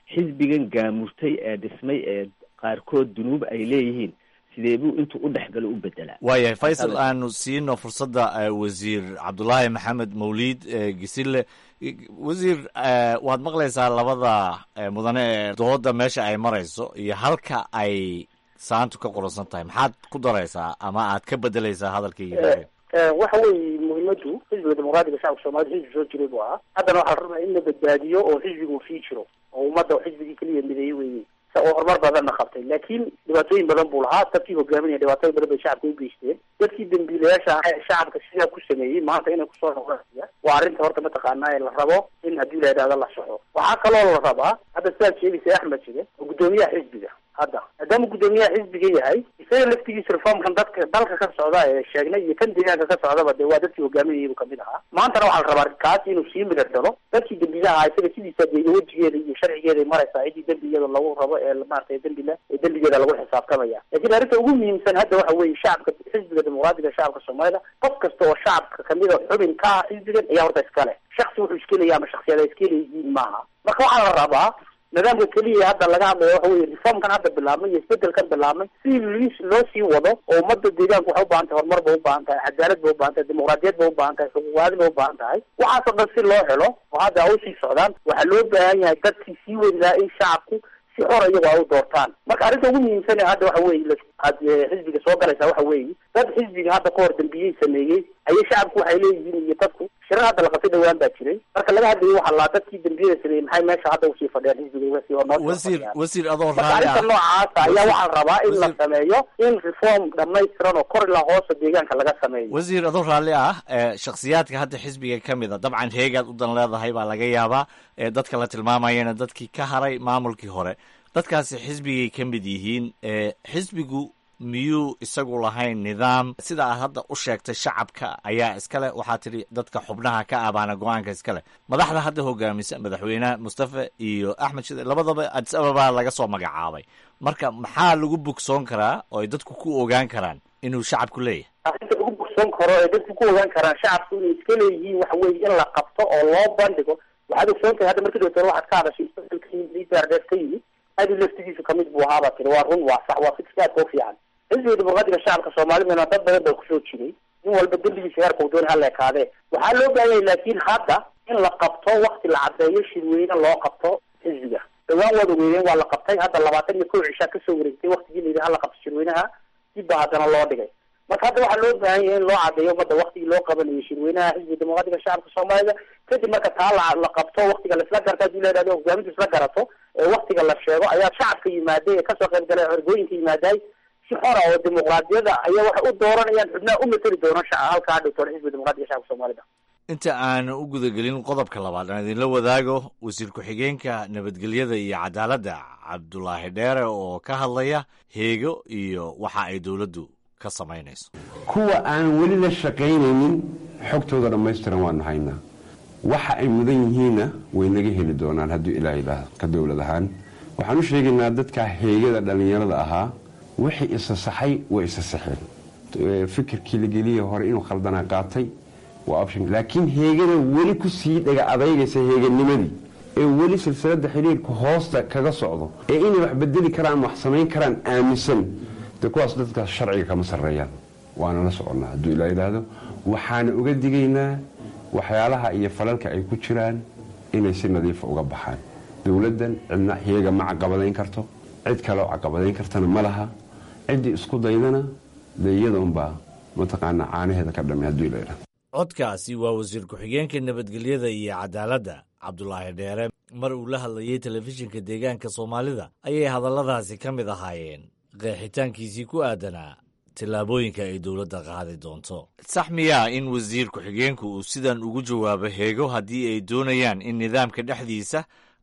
S6: xisbigan gaamurtay ee dhismay ee qaarkood dunuub ay leeyihiin sidee buu intuu u dhexgalo u bedelaa
S7: waayahay faysal aanu siino fursadda wasiir cabdulaahi maxamed mawliid gisille wasiir waad maqlaysaa labada mudane ee dooda meesha ay marayso iyo halka ay saantu ka qoransan tahay maxaad ku daraysaa ama aad ka bedelaysaa hadalkii
S4: waxa weeye muhiimadu xisbiga dimuqraadiga shacabka soomaalida xisbi soo jiray buu ahaa haddana waxaa la rabaa in la badbaadiyo oo xisbigu sii jiro oo ummadda xisbigii keliya mideeye weeye oo horumar badanna qabtay laakiin dhibaatooyin badan buu lahaa dadkii hogaaminaya dhibaatooyin badan bay shacabka u geysteen dadkii dambiilayaasha ahaa ee shacabka sidaa ku sameeyey maanta inay kusoo noqdaan waa arrinta horta mataqaanaa ee la rabo in haddii la yidhahdo la soxo waxaa kaloo la rabaa hadda sidaad sheegaysa axmed jige oo guddoomiyaha xisbiga hadda maadaama guddoomiyaha xisbiga yahay isaga laftigiisa reformkan dadka dalka ka socda ee sheegnay iyo kan deegaanka ka socdaba dee waa dadkii hogaaminayay buu kamid ahaa maantana waxaa la rabaa kaas inuu sii midardalo dadkii dembiilaha ahaa isaga sidiisa dee wejigeeda iyo sharcigeeday maraysaa ciddii dembi iyada lagu rabo ee maaragtay dembile ee dembigeeda lagu xisaabtamaya laakiin arrinta ugu muhiimsan hadda waxa weeye shacabka xisbiga dimuqraadiga shacabka soomaalida qof kasta oo shacabka kamida xubin ka ah xisbigan ayaa horta iskale shaksi wuxuu iskelaya ama shaksiyada iskeleyihiin maaha marka waxaa la rabaa nidaamka keliya hadda laga hadlayo waxa weye reformkan hadda bilaabmay iyo isbedelkan bilaabmay si loo sii wado oo ummadda deegaanku waxay ubaahan tahay horumar bay ubaahan tahay cadaalad bay ubaahan tahay dimuqraadiyad bay ubaahan tahay xuquuqaadi bay ubaahan tahay waxaasoo dhan si loo helo oo hadda a usii socdaan waxaa loo baahan yahay dadkii sii wadi lahaa in shacabku si xora iyago ay u doortaan marka arrinta ugu muhiimsan hadda waxa weye aad xisbiga soo galaysaa waxa weeye dad xisbiga hadda ka hor dambiyey sameeyey ayay shacabku waxay leeyihiin iyo dadku shirar hadda la qabtay dhawaan baa jiray marka laga hadlayo waxaa laa dadkii dambiyada sameeyey maxay meesha hadda usii fadhiyaan xisbiga oo noo
S7: wasiir wasiir adoo
S4: marka
S7: raalli
S4: arrinta
S7: ah
S4: noocaasa ayaa waxaa la rabaa in la sameeyo in reform dhamaystiran oo kor ilaa hoosa deegaanka laga sameeyo
S7: wasiir adoo raalli ah ee shakhsiyaadka hadda xisbiga ka mid a dabcan heegaad u dan leedahay baa laga yaabaa ee dadka la tilmaamayana dadkii ka haray maamulkii hore dadkaasi xisbigay ka mid yihiin ee xisbigu miyuu isagu lahayn nidaam sida aad hadda u sheegtay shacabka ayaa iskale waxaa tidhi dadka xubnaha ka abaana go-aanka iskale madaxda hadda hogaamisa madaxweynaha mustafa iyo axmed shide labadaba adis ababa laga soo magacaabay marka maxaa lagu bogsoon karaa oo ay dadku ku ogaan karaan inuu shacabku leeyahay
S4: arrinta ugu bogsoon karo ee dadku ku ogaan karaan shacabku inay iska leeyihiin waxa weeye in la qabto oo loo bandhigo waxaad ogsoon tahay hadda markii dootore waxaad ka hadashay isbedelka yimid idaardheer ka yimid adi laftigiisu kamid buu ahaabaa tiri waa run waa sax waa fikska aadka u fiican xisbiga dimuqraadiga shacabka soomaalidana dad badan baa kusoo jiray in walba dembigiisa heerka uu dooni hala ekaadee waxaa loo baahan yahay laakiin hadda in la qabto wakti la caddeeyo shirweyne loo qabto xisbiga dhawaan waad ogeeyeen waa la qabtay hadda labaatan iyo kow cishaa kasoo wareegtay waktigii la yidhi hala qabto shirweynaha dib baa haddana loo dhigay marka hadda waxaa loo baahan yahay in loo caddeeyo ummadda waktigii loo qabanayo shirweynaha xisbiga dimuqraadiga shacabka soomaalida kadib marka taa la la qabto waktiga laisla garto haddii la yidhahdo hogaamintu isla garato ee waktiga la sheego ayaa shacabka yimaaday ee kasoo qayb galay ergooyinka yimaaday si xora oo dimuqraadiyada ayaa waxay u dooranayaan xubnaha u mateli doona shaca halkaa dhigtoon xisbiga dimuqraadiga shacabka soomaalida
S7: inta aan u gudagelin qodobka labaad aan idinla wadaago wasiir ku-xigeenka nabadgelyada iyo cadaaladda cabdulaahi dheere oo ka hadlaya heego iyo waxa ay dowladdu ka samaynayso
S10: kuwa aan weli la shaqaynaynin xogtooda dhammaystiran waanu haynaa waxa ay mudan yihiinna way naga heli doonaan hadduu ilaa yidhaahdo ka dowlad ahaan waxaan u sheegaynaa dadka heegada dhallinyarada ahaa wixii isa saxay way isa saxeen fikirkii la geliya hore inuu khaldanaa qaatay waa option laakiin heegada weli ku sii dhaga adaygaysa heeganimadii ee weli silsilada xidhiirka hoosta kaga socdo ee inay wax bedeli karaan wax samayn karaan aaminsan de kuwaas dadkaas sharciga kama sarreeyaan waana la soconnaa hadduu ilaa yidhaahdo waxaana uga digaynaa waxyaalaha iyo falalka ay ku jiraan inay si nadiifa uga baxaan dowladdan cidna heega ma caqabadayn karto cid kaleo caqabadayn kartana ma laha ciddii isku daydana dee iyada unbaa mataqaanaa caanaheeda ka dhamay hadduu ilaa yidhahdo
S7: codkaasi waa wasiir ku-xigeenka nabadgelyada iyo cadaaladda cabdulaahi dheere mar uu la hadlayey telefishinka deegaanka soomaalida ayay hadalladaasi ka mid ahaayeen qeexitaankiisii ku aadanaa tillaabooyinka ay dowladda qaadi doonto sax miyaa in wasiir ku-xigeenku uu sidan ugu jawaabo heego haddii ay doonayaan in nidaamka dhexdiisa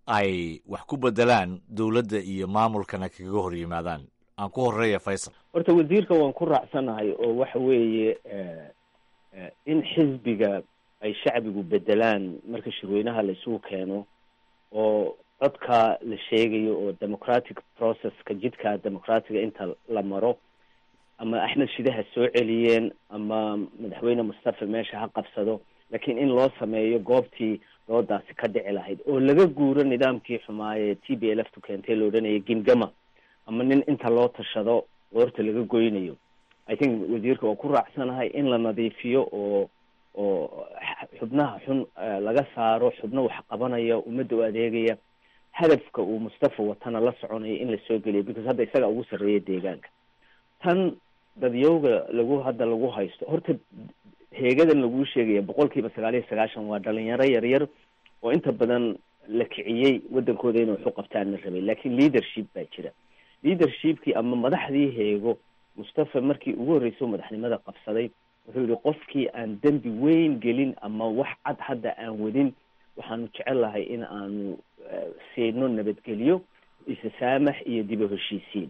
S7: ay wax ku beddelaan dowladda iyo maamulkana kaga hor yimaadaan aan ku horeeya faysal
S6: horta wasiirka waan ku raacsanahay oo waxa weeye in xisbiga ay shacbigu bedelaan marka shirweynaha la isugu keeno oo codka la sheegayo oo democratic processka jidka democratiga inta la maro ama axmed shide ha soo celiyeen ama madaxweyne mustafa meesha ha qabsado laakiin in loo sameeyo goobtii doodaasi ka dhici lahayd oo laga guuro nidaamkii xumaaye t b l f tu keentay la odhanaya gingama ama nin inta loo tashado qoorta laga goynayo i think wasiirka waa ku raacsanahay in la nadiifiyo oo oo xubnaha xun laga saaro xubno wax qabanaya ummadda u adeegaya hadafka uu mustafa watana la soconayo in lasoo geliyo because hadda isaga ugu sarreeya deegaanka tan dadyowga lagu hadda lagu haysto horta heegadan laguu sheegaya boqol kiiba sagaal iyo sagaashan waa dhalinyaro yaryar oo inta badan la kiciyey waddankooda inay wax u qabtaan la rabay laakiin leadership baa jira leadershipkii ama madaxdii heego mustafa markii ugu horreysay madaxnimada qabsaday wuxuu yihi qofkii aan dembi weyn gelin ama wax cad hadda aan wadin waxaanu jecel lahay in aanu siino nabadgelyo isasaamax iyo dib u heshiisiin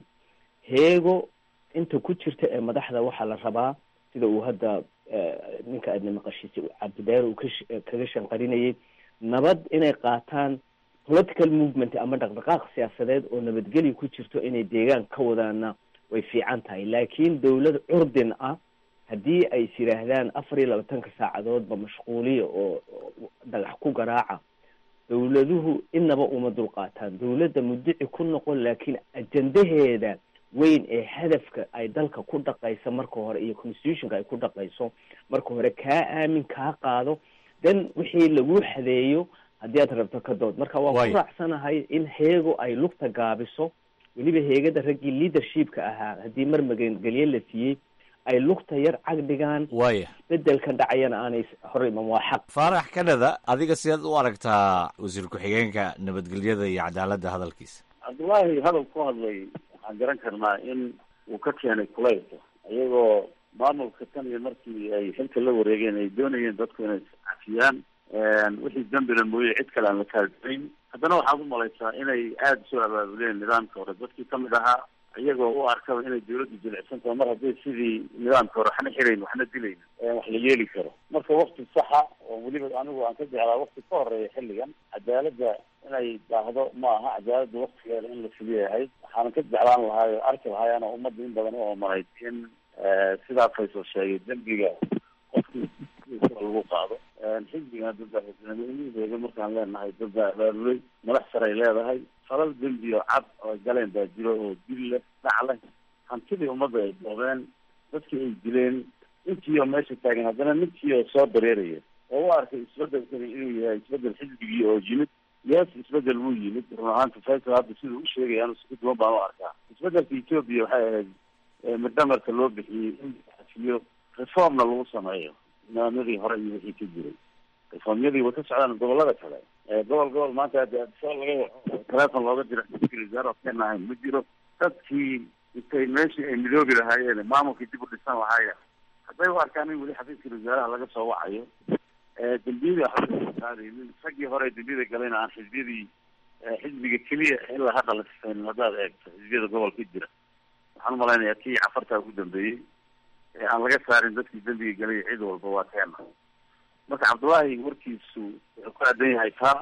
S6: heego inta ku jirta ee madaxda waxaa la rabaa sida uu hadda ninka aadna maqashiisay cabdideer uu kash kaga shanqarinayay nabad inay qaataan political movement ama dhaqdhaqaaq siyaasadeed oo nabadgelyo ku jirto inay deegaan ka wadaana way fiican tahay laakiin dawlad curdin ah haddii ay is yidhaahdaan afar iyo labaatanka saacadoodba mashquuliya oo dhagax ku garaaca dawladuhu inaba uma dulqaataan dawladda mudici ku noqon laakiin ajendaheeda weyn ee hadafka ay dalka ku dhaqayso marka hore iyo constitutionka ay ku dhaqayso marka hore kaa aamin kaa qaado then wixii lagu xadeeyo haddii aad rabto ka dood marka waa ku raacsanahay in heego ay lugta gaabiso weliba heegada raggii leadershipka ahaa haddii mar magangelye la siiyey ay lugta yar cag dhigaan
S7: waya
S6: bedelkan dhacayana aanay hore iman waa xaq
S7: faarax kanada adiga sidaad u aragtaa wasiir ku-xigeenka nabadgelyada iyo cadaaladda hadalkiisa
S5: cabdullaahi hadal ku hadlay waxaan garan karnaa in uu ka keenay kulaylka iyagoo maamulka tan iyo markii ay xilka la wareegeen ay doonayeen dadku inay cafiyaan wixii dambina mooye cid kale aan la kaadinayn haddana waxaad u malaysaa inay aada soo abaabuleen nidaamka hore dadkii kamid ahaa iyagoo u arkaba inay dawladdu jilicsan tahay mar hadday sidii nidaamka hore waxna xirayn waxna dilayn wax la yeeli karo marka wakti saxa oo weliba anigu aan ka jeclaa wakti ka horeeya xilligan cadaaladda inay daahdo ma aha cadaaladda waktigeeda in la fuliya ahayd waxaanan ka jeclaan lahaay oo arki lahaayana ummadda in badan u oomanayd in sidaa faysal sheegay dembiga qofkii lagu qaado xisbigan dadba xisnimadiheeda markaan leenahay dadbaa abaabulay madax saray leedahay falal dembi oo cad oo galeen baa jiro oo dil leh dhac leh hantidii ummadda ay doobeen dadkii ay dileen intiioo meesha taagan haddana ninkii oo soo dareeraya oo u arkay isbedelkani inuu yahay isbedel xisbigii oo yimid yes isbedel wuu yimid run ahaanta faysal hadda siduu u sheegaya anu si duwan baan u arkaa isbedelka etoobiya waxay ahayd midhamarka loo bixiyey in la xafiyo reformna lagu sameeyo nidaamyadii hore iyo wixii ka jiray reformyadii way ka socdaan gobolada kale gobol gobol maanta hadda soo laga telefon looga dira wasaaro kena ahayn ma jiro dadkii intay meeshii ay midoobi lahaayeen maamulkii dib u dhisan lahaayeen hadday u arkaan in weli xafiiska wasaaraha laga soo wacayo dembiyadii waxba qaadaynin raggii hore dembiyada galayna aan xisbiyadii xisbiga keliya ilaa hadda la sifaynin haddaad eegto xisbiyada gobolka jira waxaan umalaynayaa kii cafartaa ugu dambeeyey ee aan laga saarin dadkii dembiga galay cid walba waa keena marka cabdullaahi warkiisu wuxuu ku aadan yahay taa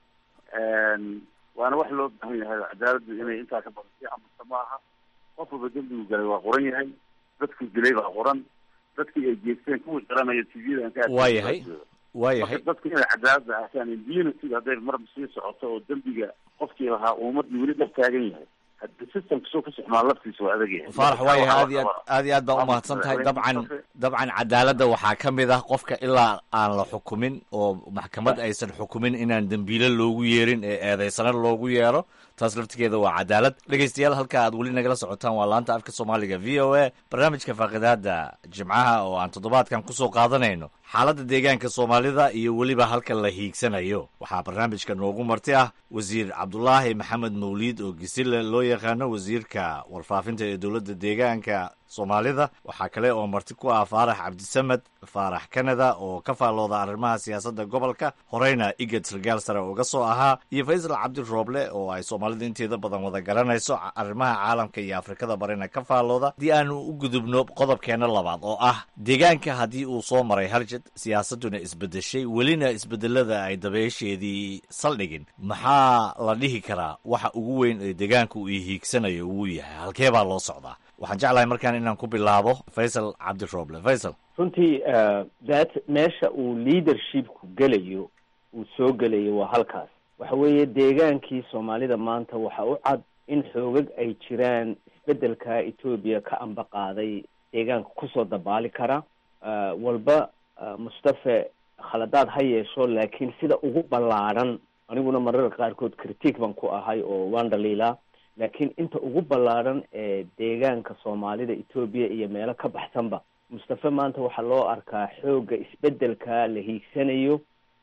S5: waana wax loo baahan yahay cadaaladdu inay intaa ka badan sii amusta ma aha qof walba dembigu galay waa qoran yahay dadku dilay baa qoran dadkii ay geesteen kuwii qaranaya tvda ka
S7: waayahay waayahay
S5: marka dadku inay cadaaladda arkaan impunity hadday marba sii socoto oo dembiga qofkii lahaa ummadii weli dhab taagan yahay systemka soo ka socmaa laftiisa waa adag yahay
S7: faarax waayahay aad iyo aad aad iyo aad baa umahadsan tahay dabcan dabcan cadaaladda waxaa ka mid ah qofka ilaa aan la xukumin oo maxkamad aysan xukumin inaan dembiile loogu yeerin ee eedeysana loogu yeero taas laftigeeda waa cadaalad dhegeystayaal halka aad weli nagala socotaan waa laanta afka soomaaliga v o a barnaamijka faaqidaada jimcaha oo aan toddobaadkan kusoo qaadanayno xaaladda deegaanka soomaalida iyo weliba halka la hiigsanayo waxaa barnaamijka noogu marti ah wasiir cabdulaahi maxamed mawliid oo gisile loo yaqaano wasiirka warfaafinta ee dowladda deegaanka soomaalida waxaa kale oo marti ku ah faarax cabdisamed faarax kanada oo ka faallooda arrimaha siyaasadda gobolka horeyna igad sargaal sare uga soo ahaa iyo faysal cabdi rooble oo ay soomaalida inteeda badan wada garanayso arrimaha caalamka iyo afrikada barina ka faallooda haddii aanu u gudubno qodobkeena labaad oo ah deegaanka haddii uu soo maray haljad siyaasadduna isbedeshay welina isbedelada ay dabeesheedii saldhigin maxaa la dhihi karaa waxa ugu weyn ee deegaanka uu hiigsanayo uu yahay halkee baa loo socdaa waxaan jeclahay markaan inaan ku bilaabo faysal cabdirooble faysal
S6: runtii that meesha uu leadershipku gelayo uu soo gelayo waa halkaas waxa weeye deegaankii soomaalida maanta waxa u cad in xoogag ay jiraan isbedelka etoobiya ka amba qaaday deegaanka kusoo dabaali kara walba mustafe khaladaad ha yeesho laakiin sida ugu ballaadhan aniguna mararka qaarkood critique baan ku ahay oo waan dhaliilaa laakiin inta ugu ballaadhan ee deegaanka soomaalida etoobiya iyo meelo ka baxsanba mustafe maanta waxaa loo arkaa xoogga isbedelka la hiigsanayo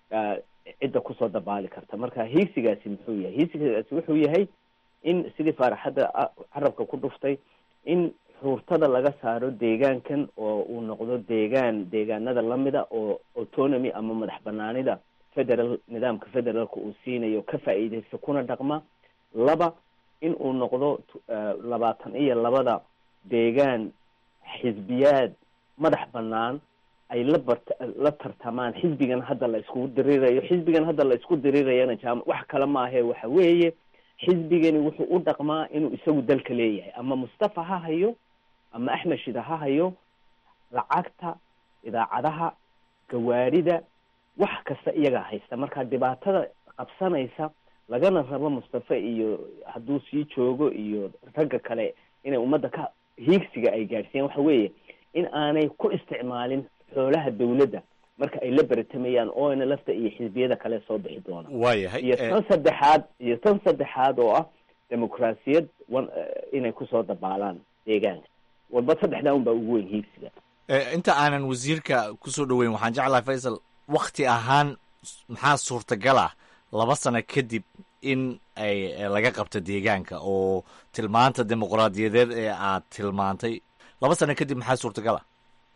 S6: cidda kusoo dabaali karta marka hiigsigaasi muxuu yahay hiigsigaasi wuxuu yahay in sidii faaraxadda carabka ku dhuftay in xuurtada laga saaro deegaankan oo uu noqdo deegaan deegaanada lamida oo autonomy ama madax banaanida federal nidaamka federaalka uu siinayo ka faa'iideysta kuna dhaqma laba in uu noqdo labaatan iyo labada deegaan xisbiyaad madax banaan ay la bart la tartamaan xisbigan hadda la iskugu diriirayo xisbigan hadda la isku diriirayana jaam wax kale maahe waxa weeye xisbigani wuxuu u dhaqmaa inuu isagu dalka leeyahay ama mustafa ha hayo ama axmed shida ha hayo lacagta idaacadaha gawaarida wax kasta iyagaa haysta marka dhibaatada qabsanaysa lagana rabo mustafe iyo hadduu sii joogo iyo ragga kale inay ummadda ka hiigsiga ay gaadhsiiyaan waxa weeye in aanay ku isticmaalin xoolaha dawladda marka ay la beratamayaan oona lafta iyo xisbiyada kale soo bixi doona
S7: waayahay
S6: iyo tan saddexaad iyo tan saddexaad oo ah dimuqraasiyad inay kusoo dabaalaan deegaanka walba saddexdaa un baa ugu weyn hiigsiga
S7: inta aanan wasiirka kusoo dhoweyn waxaan jeclahay faysal wakti ahaan maxaa suurtagal ah laba sano kadib in ay laga qabto deegaanka oo tilmaanta dimuqraadiyadeed ee aad tilmaantay laba sano kadib maxaa suurtagal ah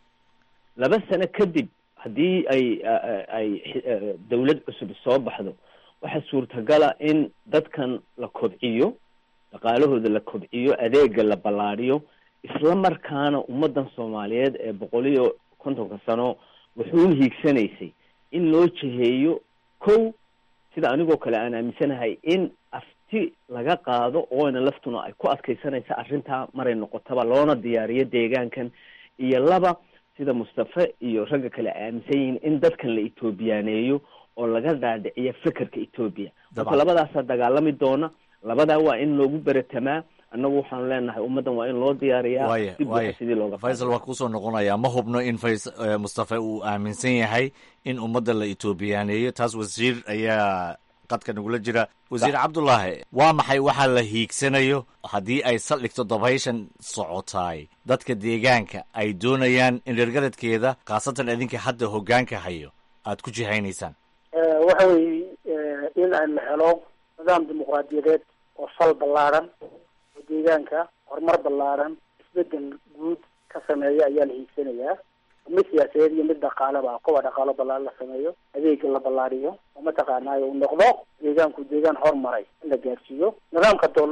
S6: laba sano kadib haddii ay ay dawlad cusub soo baxdo waxaa suurtagala in dadkan la kobciyo dhaqaalahooda la kobciyo adeega la ballaadhiyo isla markaana ummaddan soomaaliyeed ee boqol iyo kontonka sano wuxuu hiigsanaysay in loo jiheeyo kow sida anigoo kale aan aaminsanahay in afti laga qaado oona laftuna ay ku adkaysanaysa arrintaa maray noqotaba loona diyaariyo deegaankan iyo laba sida mustafe iyo ragga kale aaminsan yihiin in dadkan la etoobiyaaneeyo oo laga dhaadhiciyo fekerka etoobiya marka labadaasaa dagaalami doona labadaa waa in loogu beratamaa annagu waxaanu leenahay ummaddan waa in loo diyaariyaa
S7: waya
S6: dib
S7: waya
S6: waxa sidii looga
S7: faysal waa kuusoo noqonayaa ma hubno in fays eh, mustafe uu aaminsan yahay in ummadda la etoobiyaaneeyo taas wasiir ayaa qadka nagula jira wasiir cabdulaahi waa maxay waxaa la hiigsanayo haddii ay saldhigto dabayshan socotaay dadka deegaanka ay doonayaan in reergaradkeeda khaasatan idinka hadda hoggaanka hayo aad ku jihaynaysaan
S4: waxa weeye in aan la helo nidaam dimuqraadiyadeed oo sal ballaaran oo deegaanka horumar ballaaran isbedel guud ka sameeya ayaa la hiigsanayaa mid siyaasadeed iyo mid dhaqaaleba kuwa dhaqaalo ballaaran la sameeyo adeega la ballaariyo oo mataqaanaayo uu noqdo deegaanku deegaan hormaray in la gaarsiiyo nidaamka dool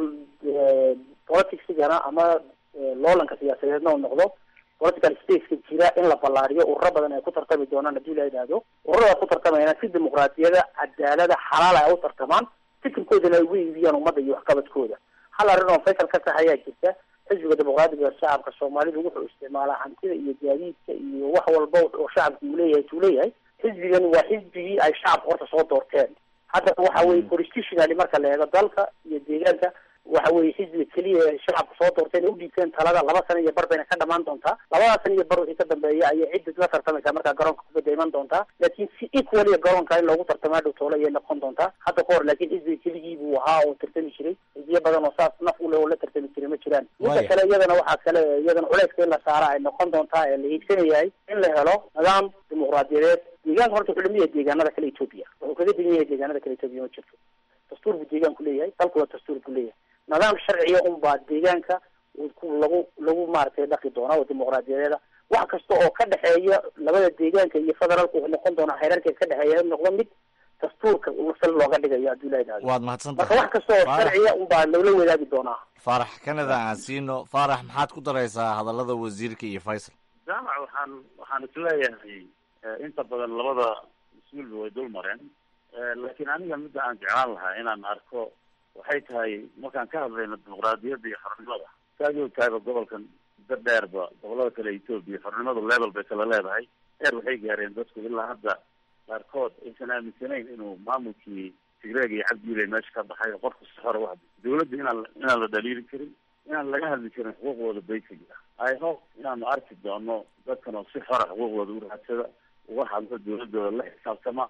S4: politicsigana ama loolanka siyaasadeedna uu noqdo political spaceka jira in la ballaariyo ururo badan ay ku tartami doonaan haddii la yidhaahdo ururada ku tartamayana si dimuqraadiyada cadaalada xalaal ay u tartamaan fikirkoodana ay ugu iibiyaan ummadda iyo waxqabadkooda hal arrin oo faysal ka tax ayaa jirta xisbiga dimuqraadiga shacabka soomaalidu wuxuu isticmaalaa hantida iyo gaadiidka iyo wax walba oo shacabku uu leeyahay tuu leeyahay xisbigan waa xisbigii ay shacabka horta soo doorteen haddana waxa weye constitutionally marka la eego dalka iyo deegaanka waxa weye xisbiga keliya ee shacabka soo doorteen ee u dhiibteen talada laba sano iyo bar bayna ka dhamaan doontaa labadaas sano iyo bar wixii ka dambeeya ayay cidda la tartamaysaa markaa garoonka kubadda iman doontaa laakiin si equally garoonka in loogu tartamo hadhow toole ayay noqon doontaa hadda ka hor laakiin xisbiga keligii buu ahaa oo tartami jiray xisbiyo badan oo saas naf u leh oo la tartami jiray ma jiraan midda
S7: Waaya.
S4: kale iyadana waxaa kale iyadana culeyska in la saara ay noqon doontaa ee la hiigsanayahay in la helo nidaam dimuqraadiyadeed deegaanka horta wuxuu lamid yahay deegaanada kale etoobiya wuxuu kaga degan yahay deegaanada kale etoobiya ma jirto dastuur buu deegaanku leeyahay dalkuna dastuur buu leeyahay nidaam sharciya unbaa deegaanka uu ku- lagu lagu maaragtay dhaqi doonaa oo dimuqraadiyadeeda wax kasta oo ka dhexeeya labada deegaanka iyo federaalka wuxuu noqon doonaa xeerarkeed ka dhexeeya in noqdo mid dastuurka sal looga dhigayo haddii la yidhahdo
S7: waad mahadsan
S4: marka
S7: tahay
S4: wax kasta oo
S7: Faarax-
S4: sharciya unbaa loola wadaagi doonaa
S7: faarax kanada aan siino faarax maxaad ku daraysaa hadallada wasiirka iyo faysal
S5: jaamac waxaan waxaan isleeyahay eh, inta badan labada mas-uulba way dul mareen Eh, laakiin aniga midda aan jeclaan lahaa inaan arko waxay tahay markaan ka hadlayno dimuqraadiyadda iyo xornimada saad ogtahayba gobolkan muddo dheerba gobolada kale etoobiya xornimadu level bay kala leedahay heer waxay gaareen dadku ilaa hadda qaarkood aysan aaminsanayn inuu maamulkii tigreeg iyo cabdiile meesha ka baxay oo qofku si xora u hadlo dawladda inaan inaan la dhaliili karin inaan laga hadli karin xuquuqdooda basic ah i hope inaanu arki doono dadkan oo si xora xuquuqdooda u raadsada uga hadlo dawladooda la xisaabtama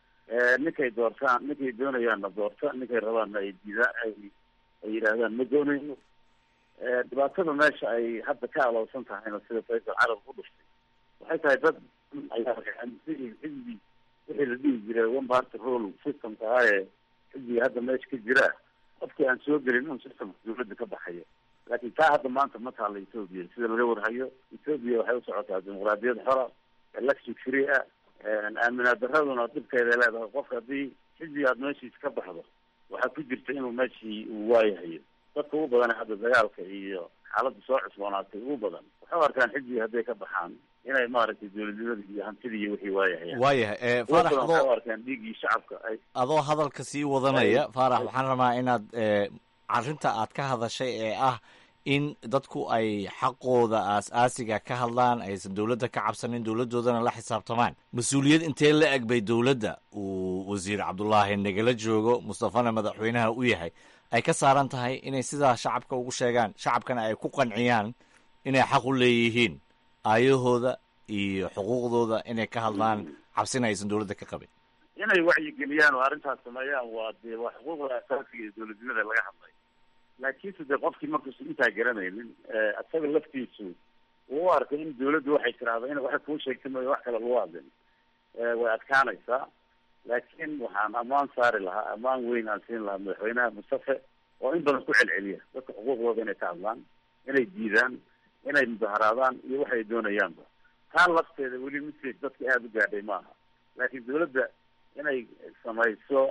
S5: ninkay doortaan ninkay doonayaanna doorta ninkay rabaanna ay diidaan ay ay yidhaahdaan ma doonayno dhibaatada meesha ay hadda ka alowsan tahayna sida faysal carab ku dhuftay waxay tahay dad ayaa xisbi wixii la dhihi jiray one party rule systemka ah ee xisbiga hadda meesha ka jira qofkii aan soo gelin inuu systemka dawladda ka baxayo laakiin taa hadda maanta ma taalla ethoobia sida laga warhayo ethoobia waxay u socotaa dimuqraadiyad xora election free ah aaminaad daraduna dhibkeeday leedahay qofka haddii xisbiga aad meeshiisa ka baxdo waxaa ku jirta inuu meeshii uu waayahayo dadka ugu badan hadda dagaalka iyo xaaladda soo cusboonaatay ugu badan waxay u arkaan xisbiga hadday ka baxaan inay maaragtay dawladnimada iyo hantida iyo wixii waayahayaan
S7: waayahay
S5: ugu
S7: faarax
S5: badan waxay u
S7: adoo
S5: arkaan dhiiggii shacabka ay
S7: adoo hadalka sii wadanaya faarax waxaan rabaa inaad eh, arrinta aad ka hadashay ee ah in dadku ay xaqooda aas-aasiga ka hadlaan aysan dowladda ka cabsanin dowladdoodana la xisaabtamaan mas-uuliyad intee la eg bay dowladda uu wasiir cabdulaahi nagala joogo mustafana madaxweynaha u yahay ay ka saaran tahay inay sidaa shacabka ugu sheegaan shacabkana ay ku qanciyaan inay xaq u leeyihiin aayahooda iyo xuquuqdooda inay ka hadlaan cabsina aysan dowladda ka qabin
S5: inay wacyigeliyaan oo arrintaas sameeyaan waa dee waa xuquuqda asaasiga ee dawladnimada laga hadlay laakiinse dee qofkii markuusan intaa garanaynin isaga laftiisu uu u arkay in dawladdu waxay tiraahdo in waxay kuu sheegtay mooya wax kale lagu hadlin way adkaanaysaa laakiin waxaan ammaan saari lahaa ammaan weyn aan siin lahaa madaxweynaha mustafe oo in badan ku celceliya dadka xuquuqdooda inay ka hadlaan inay diidaan inay mudaharaadaan iyo waxay doonayaanba taa lafteeda weli message dadka aada u gaadhay maaha laakiin dawladda inay samayso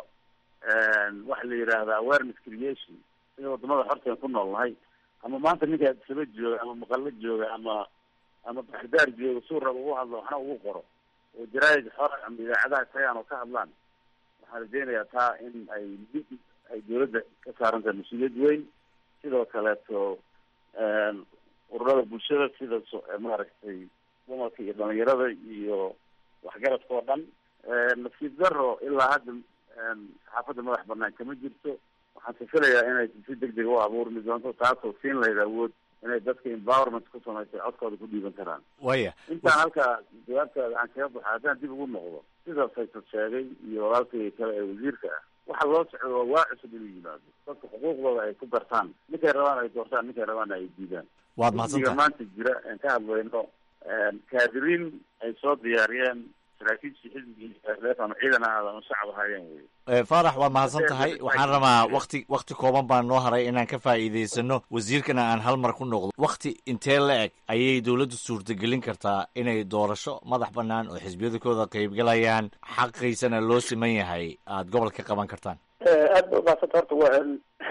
S5: waxa la yidhaahda awareness creation sida wadamada xorteen ku nool nahay ama maanta ninka saba jooga ama maqalo jooga ama ama baxdaar jooga suu raba ugu hadlo waxna ugu qoro oo jaraa'id xor ama idaacadaha tagaan oo ka hadlaan waxaan rajeynayaa taa in ay ay dawladda ka saaran tahay mas-uuliyad weyn sidoo kaleeto ururada bulshada sida so- maaragtay dumarka iyo dhalinyarada iyo waxgaradka oo dhan nasiib daro ilaa hadda saxaafadda madax banaan kama jirto waxaan sifilayaa inay si deg deg u abuurmi doonto taasoo siin lahayd awood inay dadka empowerment ku samaysay codkooda ku dhiiban karaan
S7: waya
S5: intaan halkaa jawaabtaada aan kaga baxo haddaan dib ugu noqdo sida faysal sheegay iyo walaalkay kale ee wasiirka ah waxa loo socdo waa waa cusub inuu yimaado dadka xuquuqdooda ay ku gartaan ninkay rabaan ay doortaan ninkay rabaana ay diidaan
S7: waad
S5: xisbiga
S7: mahadsantahay
S5: maanta jira aan ka hadlayno kaadiriin ay soo diyaariyeen saraakiishii xisbigii ama ciidan ahaada ama shacab ahaayeen wey
S7: Eh, faarax waad mahadsan tahay
S5: Waxay-
S7: waxaan rabaa wakti wakti kooban baan noo haray inaan ka faa'iidaysano wasiirkana aan hal mar ku noqdo wakti intee la eg ayay dowladdu suurtagelin kartaa inay doorasho madax bannaan oo xisbiyadakooda qaybgalayaan xaqiisana loo siman yahay aada gobolka qaban kartaan
S4: aad ba ubaasanta horta waa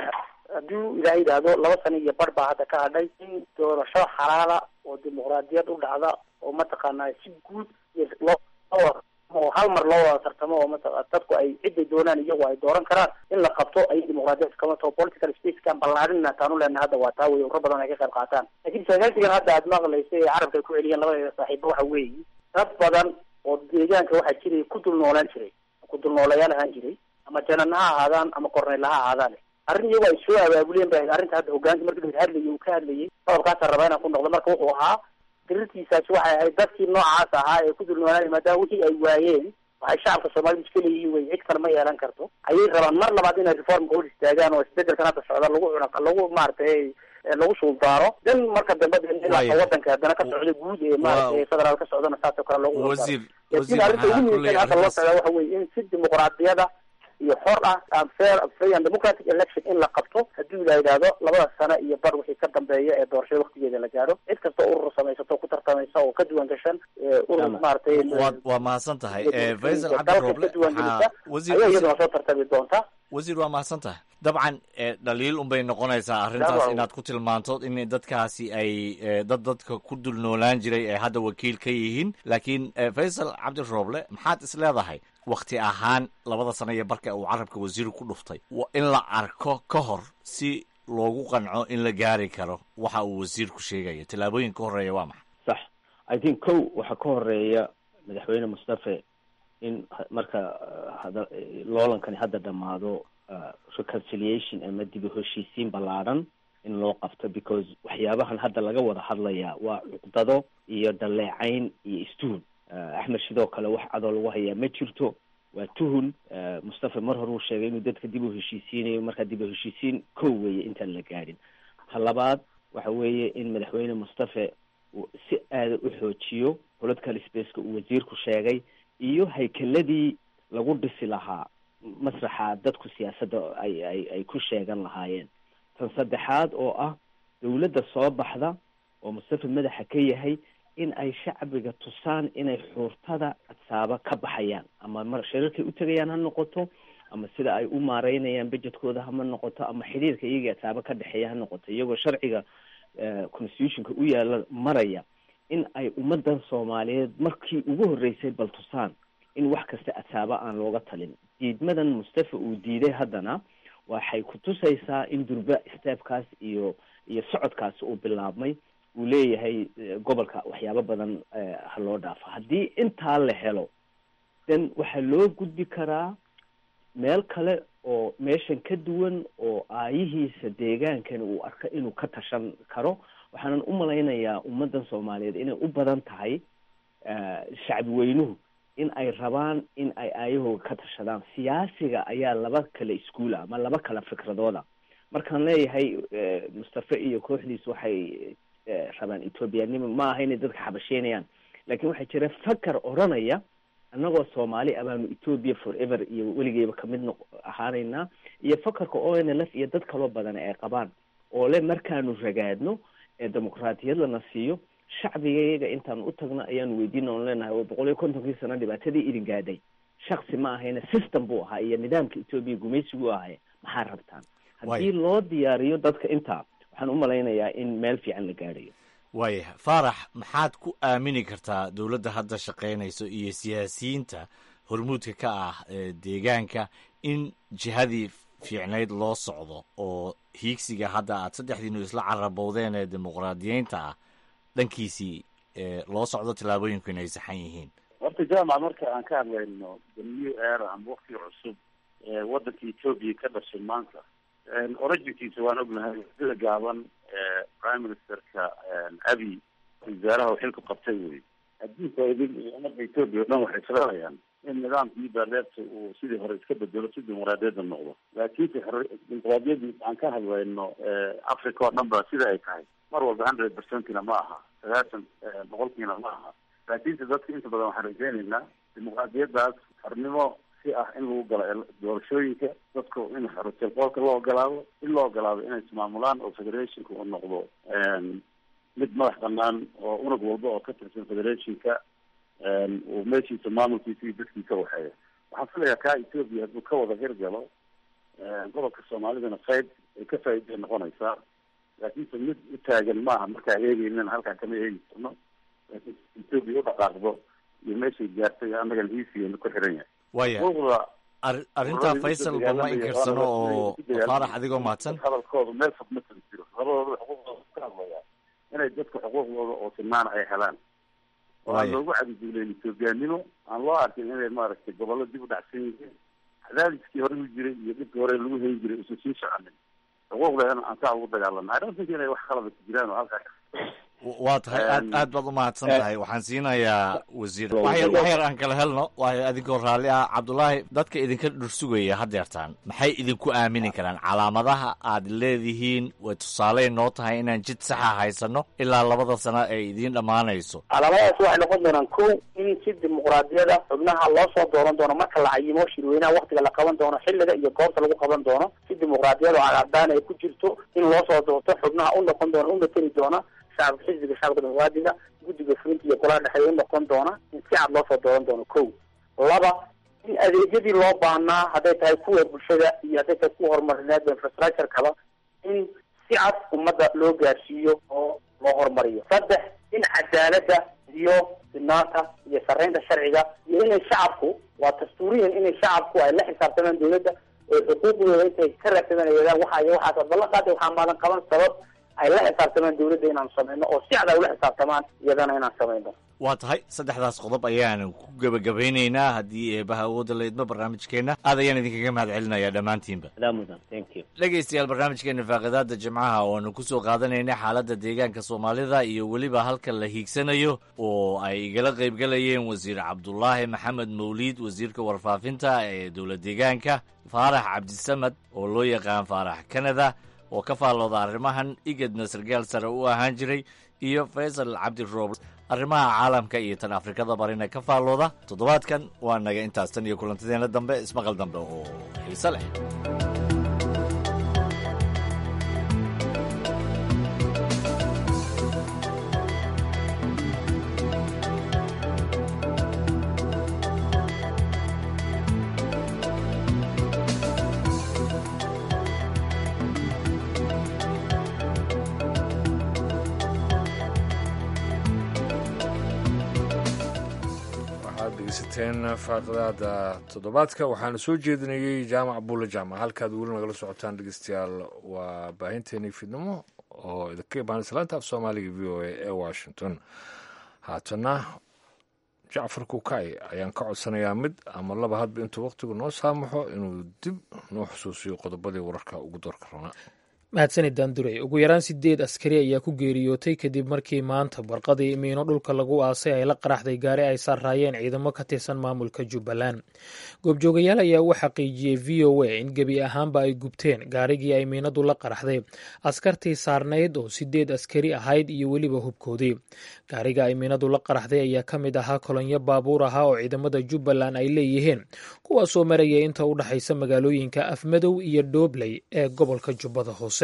S4: hadduu ilaahay yidhaahdo laba sano iyo bar baa hadda ka hadhay in doorasho xalaala oo dimuqraadiyad u dhacda oo mataqaanaa si guud iyo loo loo- oo hal mar loo wada tartamo oo mataqa dadku ay ciday doonaan iyagu ay dooran karaan in la qabto ayay dimuqraadiyad kama taho political spacekan ballaadhinna taanu leenahay hadda waa taa wey urro badan ay ka qayb qaataan laakiin sagaalsigan hadda aad maqlaysa ee carabka ay ku celiyeen labadeeda saaxiibo waxa weeyi dad badan oo deegaanka waxaa jiray ku dul noolaan jiray ku dul noolayaal ahaan jiray ama janan ha ahaadaan ama korneyl ha ahaadaan arrin iyagu ay soo abaabuleen ba arrinta hadda hogaanka markii la hadlayay uu ka hadlayay qodobkaasa rabaa inaan ku noqdo marka wuxuu ahaa dirirtiisaasi waxay ahayd dadkii noocaas ahaa ee ku dul noolaanay maadaama wixii ay waayeen waxay shacabka soomaalidu iska leeyihiin wey cid kale ma yeelan karto ayay rabaan mar labaad inay reformka hor istaagaan oo isbedelkan hadda socda lagu cuna lagu maaragtay eh, lagu suuldaaro dan marka dambe de ilaa
S7: Waayo.
S4: wadanka haddana ka socda guud ee maaragtay federaal ka socdana saasoo kale lagu suuldaaro.
S7: wasiir
S4: laakiin
S7: wasiir
S4: arrinta ugu
S7: waxaa
S4: muhiimsan
S7: kulley
S4: hadda loo
S7: arrintaas
S4: socdaa waxa weeye in si dimuqraadiyada iyo xor ah and fair free and democratic election in la qabto haddii la yidhaahdo labada sano iyo bar wixii ka dambeeya ee doorashada waktigeeda la gaaro cid kasta oo urur samaysato ku tartamaysa oo ka duwan gashan ee urur
S7: Tama.
S4: maaragtay
S7: waad waa mahadsan tahay Eh, faysal cabdi
S4: dalka
S7: rooble
S4: ka duwan gelisa
S7: waxaa wasiir
S4: ayaa
S7: wasiir-
S4: iyaduna soo tartami doonta
S7: wasiir waa mahadsan tahay dabcan eh, dhaliil unbay noqonaysaa arrintaas
S5: Dabcan.
S7: inaad ku tilmaanto in dadkaasi ay eh, dad dadka ku dul noolaan jiray ay hadda wakiil ka yihiin laakiin eh, faysal cabdi rooble maxaad is leedahay wakti ahaan labada sano iyo barka uu carabka wasiiru ku dhuftay wa in la arko ka hor si loogu qanco in la gaari karo waxa uu wasiirku sheegayo tallaabooyin ka horeeya waa maxay
S6: sax i think kow waxaa ka horeeya madaxweyne mustafe in marka hada loolankani hadda dhammaado reconciliation ama dib u heshiisiin ballaadhan in loo qabto because waxyaabahan hadda laga wada hadlayaa waa cuqdado iyo daleecayn iyo istuhun axmed sidoo kale wax cadoo lagu hayaa ma jirto waa tuhun mustafe mar hore uu sheegay inuu dadka dib u heshiisiinayo markaa dib u heshiisiin kow weeye intaan la gaadhin ta labaad waxa weeye in madaxweyne mustafe uu si aada u xoojiyo political spaceka uu wasiirku sheegay iyo haykeladii lagu dhisi lahaa masraxa dadku siyaasadda ay ay ay ku sheegan lahaayeen tan saddexaad oo ah dawladda soo baxda oo mustafe madaxa ka yahay in ay shacbiga tusaan inay xuurtada cadsaaba ka baxayaan ama mar shirarkay u tegayaan ha noqoto ama sida ay u maareynayaan budgetkooda hama noqoto ama xidhiirka iyagii cadsaaba ka dhexeeya ha noqoto iyagoo sharciga constitutionka u yaala maraya in ay ummadan soomaaliyeed markii ugu horreysay bal tusaan in wax kasta cadsaaba aan looga talin diidmadan mustafe uu diiday haddana waxay ku tusaysaa in durba steebkaas iyo iyo socodkaasi uu bilaabmay uu leeyahay gobolka waxyaabo badan ha loo dhaafo haddii intaa la helo then waxaa loo gudbi karaa meel kale oo meeshan ka duwan oo aayihiisa deegaankani uu arko inuu ka tashan karo waxaanan u malaynayaa ummaddan soomaaliyeed inay u badan tahay shacbi weynuhu in ay rabaan in ay aayahooga ka tashadaan siyaasiga ayaa laba kale iskuula ama laba kale fikradooda markaan leeyahay mustafe iyo kooxdiis waxay rabaan ethoobiyanimo ma aha inay dadka xabasheynayaan laakiin waxaa jira fakar odranaya annagoo soomaali abaanu ethoobia forever iyo weligeyba kamid noq ahaanaynaa iyo fakarka o n l f iyo dad kaloo badan ay qabaan oo le markaanu ragaadno ee dimuqraatiyad lana siiyo shacbigayaga intaan u tagno ayaanu weydiina on leenahay oo boqol iyo kontonkii sano dhibaatadii idin gaadhay shaksi ma ahayna system buu ahaa iyo nidaamka etoobiya gumaysigu ahay maxaa rabtaan haddii loo diyaariyo dadka intaa waxaan u malaynayaa in meel fiican la gaadhayo
S7: waayahay faarax maxaad ku aamini kartaa dowladda hadda shaqaynayso iyo siyaasiyiinta hormuudka ka ah deegaanka in jihadii fiicnayd loo socdo oo hiigsiga hadda aad saddexdiinu isla carabowdeen ee dimuqraadiyeynta ah dhankiisii loo socdo tallaabooyinku inay saxan yihiin
S5: horta jaamac marka aan ka hadlayno the new era ama wakti cusub ee waddanka etoobiya ka dhashay maanta originkiisa waan ognahay sida gaaban prime ministerka abi wasaaraha uu xilku qabtay wey adduunka idin iyo ummadda etoobiya o dhan waxay filanayaan in nidaamkii baaleebta uu sidii hore iska bedelo si dimuqraadiyadda noqdo laakiinse dimuqraadiyadii aan ka hadlayno africa oo dhan ba sida ay tahay mar walba hundred percentina ma aha sagaashan boqolkiina ma aha laakiinse dadka inta badan waxaan rajeynaynaa dimuqraadiyaddaas xornimo si ah in lagu galo doorashooyinka dadku in xorotelqoolka loo ogolaado in loo ogolaado inay ismaamulaan oo federationka uu noqdo mid madax banaan oo unug walba oo ka tirsan federationka uu meeshiisa maamulkiisa iyo dadkiisa waxeeya waxaan filayaa kaa ethoopia hadduu ka wada hirgalo gobolka soomaalidana qayb ay ka faa'iiday noqonaysaa laakiinse mid u taagan maaha markaa eegeynan halkaa kama eegi karno laakiin ethoopia u dhaqaaqdo iyo meeshay gaartay annagan hiisigeena ku xiran yahay
S7: waya arrintaa faysal bama inkarsano oo faarax adigoo mahadsan
S5: hadalkooda meel fog ma kala jiro labadooda xuquuqdooda ka hadlaya inay dadka xuquuqdooda oo sinnaana ay helaan oo aan loogu cadiduuleyn ethoobiyaanimo aan loo arkin inay maaragtay gobollo dib u dhacsan yihiin cadaadiskii hore u jiray iyo dhibkii hore lagu hayn jiray usan sii soconin xuquuqdeena aan saa ugu dagaalana i don't think inay wax qalada ku jiraan oo halkaa
S7: waa tahay aad aad baad umahadsan tahay waxaan siinayaa wasiir waxyar waxyar aan kala helno waayo adinkoo raalli ah cabdullaahi dadka idinka dhursugaya hadeertaan maxay idinku aamini karaan calaamadaha aad leedihiin way tusaaleyn noo tahay inaan jid saxa haysano ilaa labada sano ay idiin dhammaanayso
S4: calaamadahaas waxay noqon doonaan ko in si dimuqraadiyada xubnaha loo soo dooran doono marka la cayimo shirweynaha waktiga la qaban doono xilliga iyo goobta lagu qaban doono si dimuqraadiyada oo cadcadaan ay ku jirto in loo soo doorto xubnaha u noqon doona u mateli doona shacabka xisbiga shacabka dimuqraadiga guddiga fulinta iyo golaha dhexeeya u noqon doona in si cad loo soo dooran doono ko laba in adeegyadii loo baahnaa hadday tahay kuwa bulshada iyo hadday tahay kuwa horumarineed infrastructure kaba in si cad ummadda loo gaarsiiyo oo loo horumariyo saddex in cadaaladda iyo sinaanta iyo sarreynta sharciga iyo inay shacabku waa dastuuriyan inay shacabku ay la xisaabtamaan dawladda oo xuquuqdooda intay ka raadsadaan yadaan waxa iyo waxaas ballan qaatay waxaa maadan qaban sabab ay la xisaabtamaan dawladda inaan samayno oo si cad ay ula xisaabtamaan iyadana inaan samayno
S7: waa tahay saddexdaas qodob ayaan ku gebagabeynaynaa haddii eebaha awoodda la idmo barnaamijkeenna aad ayaan idinkaga mahad celinayaa dhammaantiinba
S6: mudan thank you
S7: dhegaystayaal barnaamijkeena faaqidaada jimcaha ooanu ku soo qaadanaynay xaaladda deegaanka soomaalida iyo weliba halka la hiigsanayo oo ay igala qaybgalayeen wasiir cabdulaahi maxamed mawliid wasiirka warfaafinta ee dowla deegaanka faarax cabdisamad oo loo yaqaan faarax kanada oo ka faallooda arrimahan igadna sargaal sare u ahaan jiray iyo faysal cabdi roob arrimaha caalamka iyo tan afrikada barina ka faallooda toddobaadkan waa naga intaas tan iyo kulantadeena dambe ismaqal dambe oo xiise leh
S2: dhegeysateen faaqadaada toddobaadka waxaana soo jeedinayey jaamac buulle jaamac halkaad weli nagala socotaan dhegeystayaal waa baahinteenii fidnimo oo idinka imaan islaanta af soomaaliga v o a ee washington haatana jacfar kukay ayaan ka codsanayaa mid ama laba hadba intuu wakhtigu noo saamaxo inuu dib noo xusuusiyo qodobadii wararka ugu doorka rabnaa
S1: mahadsanid daanduray ugu yaraan sideed askari ayaa ku geeriyootay kadib markii maanta barqadii miino dhulka lagu aasay ay la qaraxday gaari ay saarraayeen ciidamo ka tirsan maamulka jubbaland goobjoogayaal ayaa u xaqiijiyey v o a in gebi ahaanba ay gubteen gaarigii ay miinadu la qaraxday askartii saarnayd oo sideed askari ahayd iyo weliba hubkoodii gaariga ay miinadu la qaraxday ayaa ka mid ahaa kolonyo baabuur ahaa oo ciidamada jubbaland ay leeyihiin kuwaasoo maraya inta u dhexaysa magaalooyinka afmadow iyo dhoobley ee gobolka jubbada hoose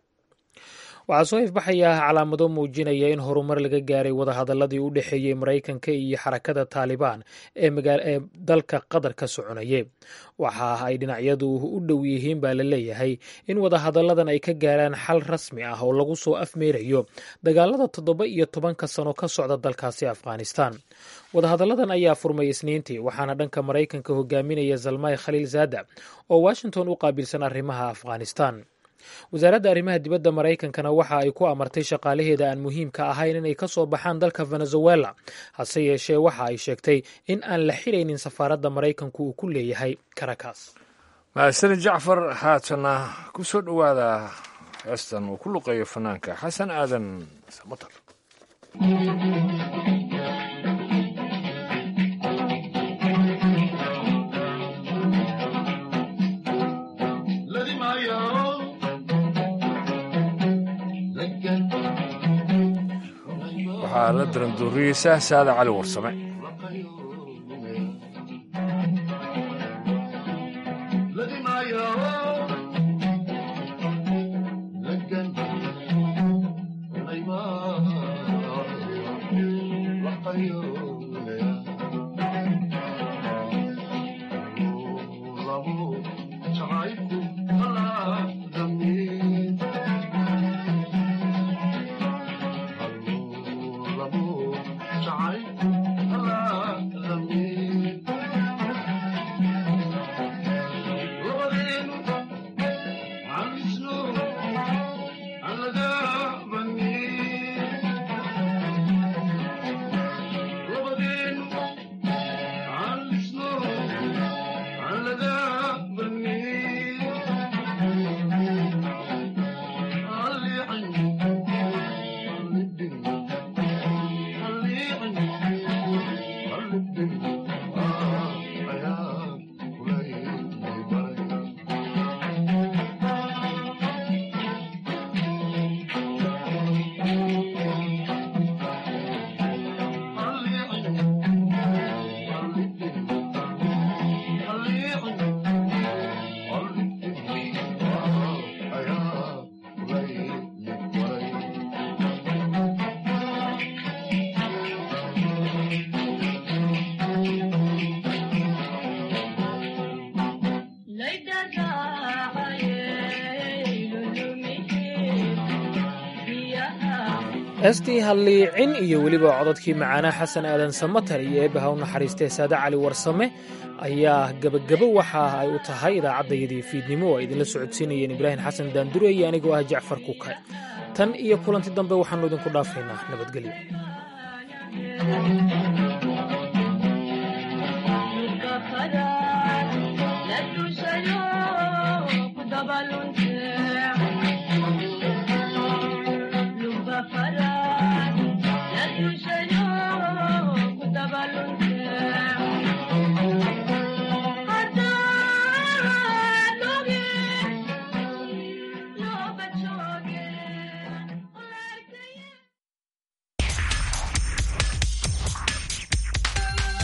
S1: waxaa soo ifbaxaya calaamado muujinaya in horumar laga gaaray wadahadaladii u dhexeeyey maraykanka iyo xarakada taalibaan ee dalka qatar ka soconayay waxa ay dhinacyadu u dhow yihiin baa la leeyahay in wadahadalladan ay ka gaaraan xal rasmi ah oo lagu soo afmeerayo dagaalada toddoba iyo tobanka sano ka socda dalkaasi afghanistan wadahadalladan ayaa furmay isniintii waxaana dhanka maraykanka hogaaminaya zalmay khaliil zaada oo washington u qaabilsan arrimaha afghanistan wasaaradda arrimaha dibadda maraykankana waxa ay ku amartay shaqaalaheeda aan muhiimka ahayn inay ka soo baxaan dalka venezuela hase yeeshee waxa ay sheegtay in aan la xiraynin safaaradda maraykanku uu ku leeyahay caracas
S2: mahadsanid jacfar haatana ku soo dhowaada heestan uu ku luqeeyo fanaanka xasan aadan samatar waxaa la daranduuriyeysa saada cali warsame
S1: heestii halliicin iyo weliba cododkii macaanaa xasan aadan samatar iyo eebbaha u naxariistee saade cali warsame ayaa gebagabo waxa ay u tahay idaacaddayadii fiidnimo oo ay idinla socodsiinayeen ibraahim xasan daandure iyo anigoo ah jacfar kukay tan iyo kulanti dambe waxaannu idinku dhaafaynaa nabadgelyo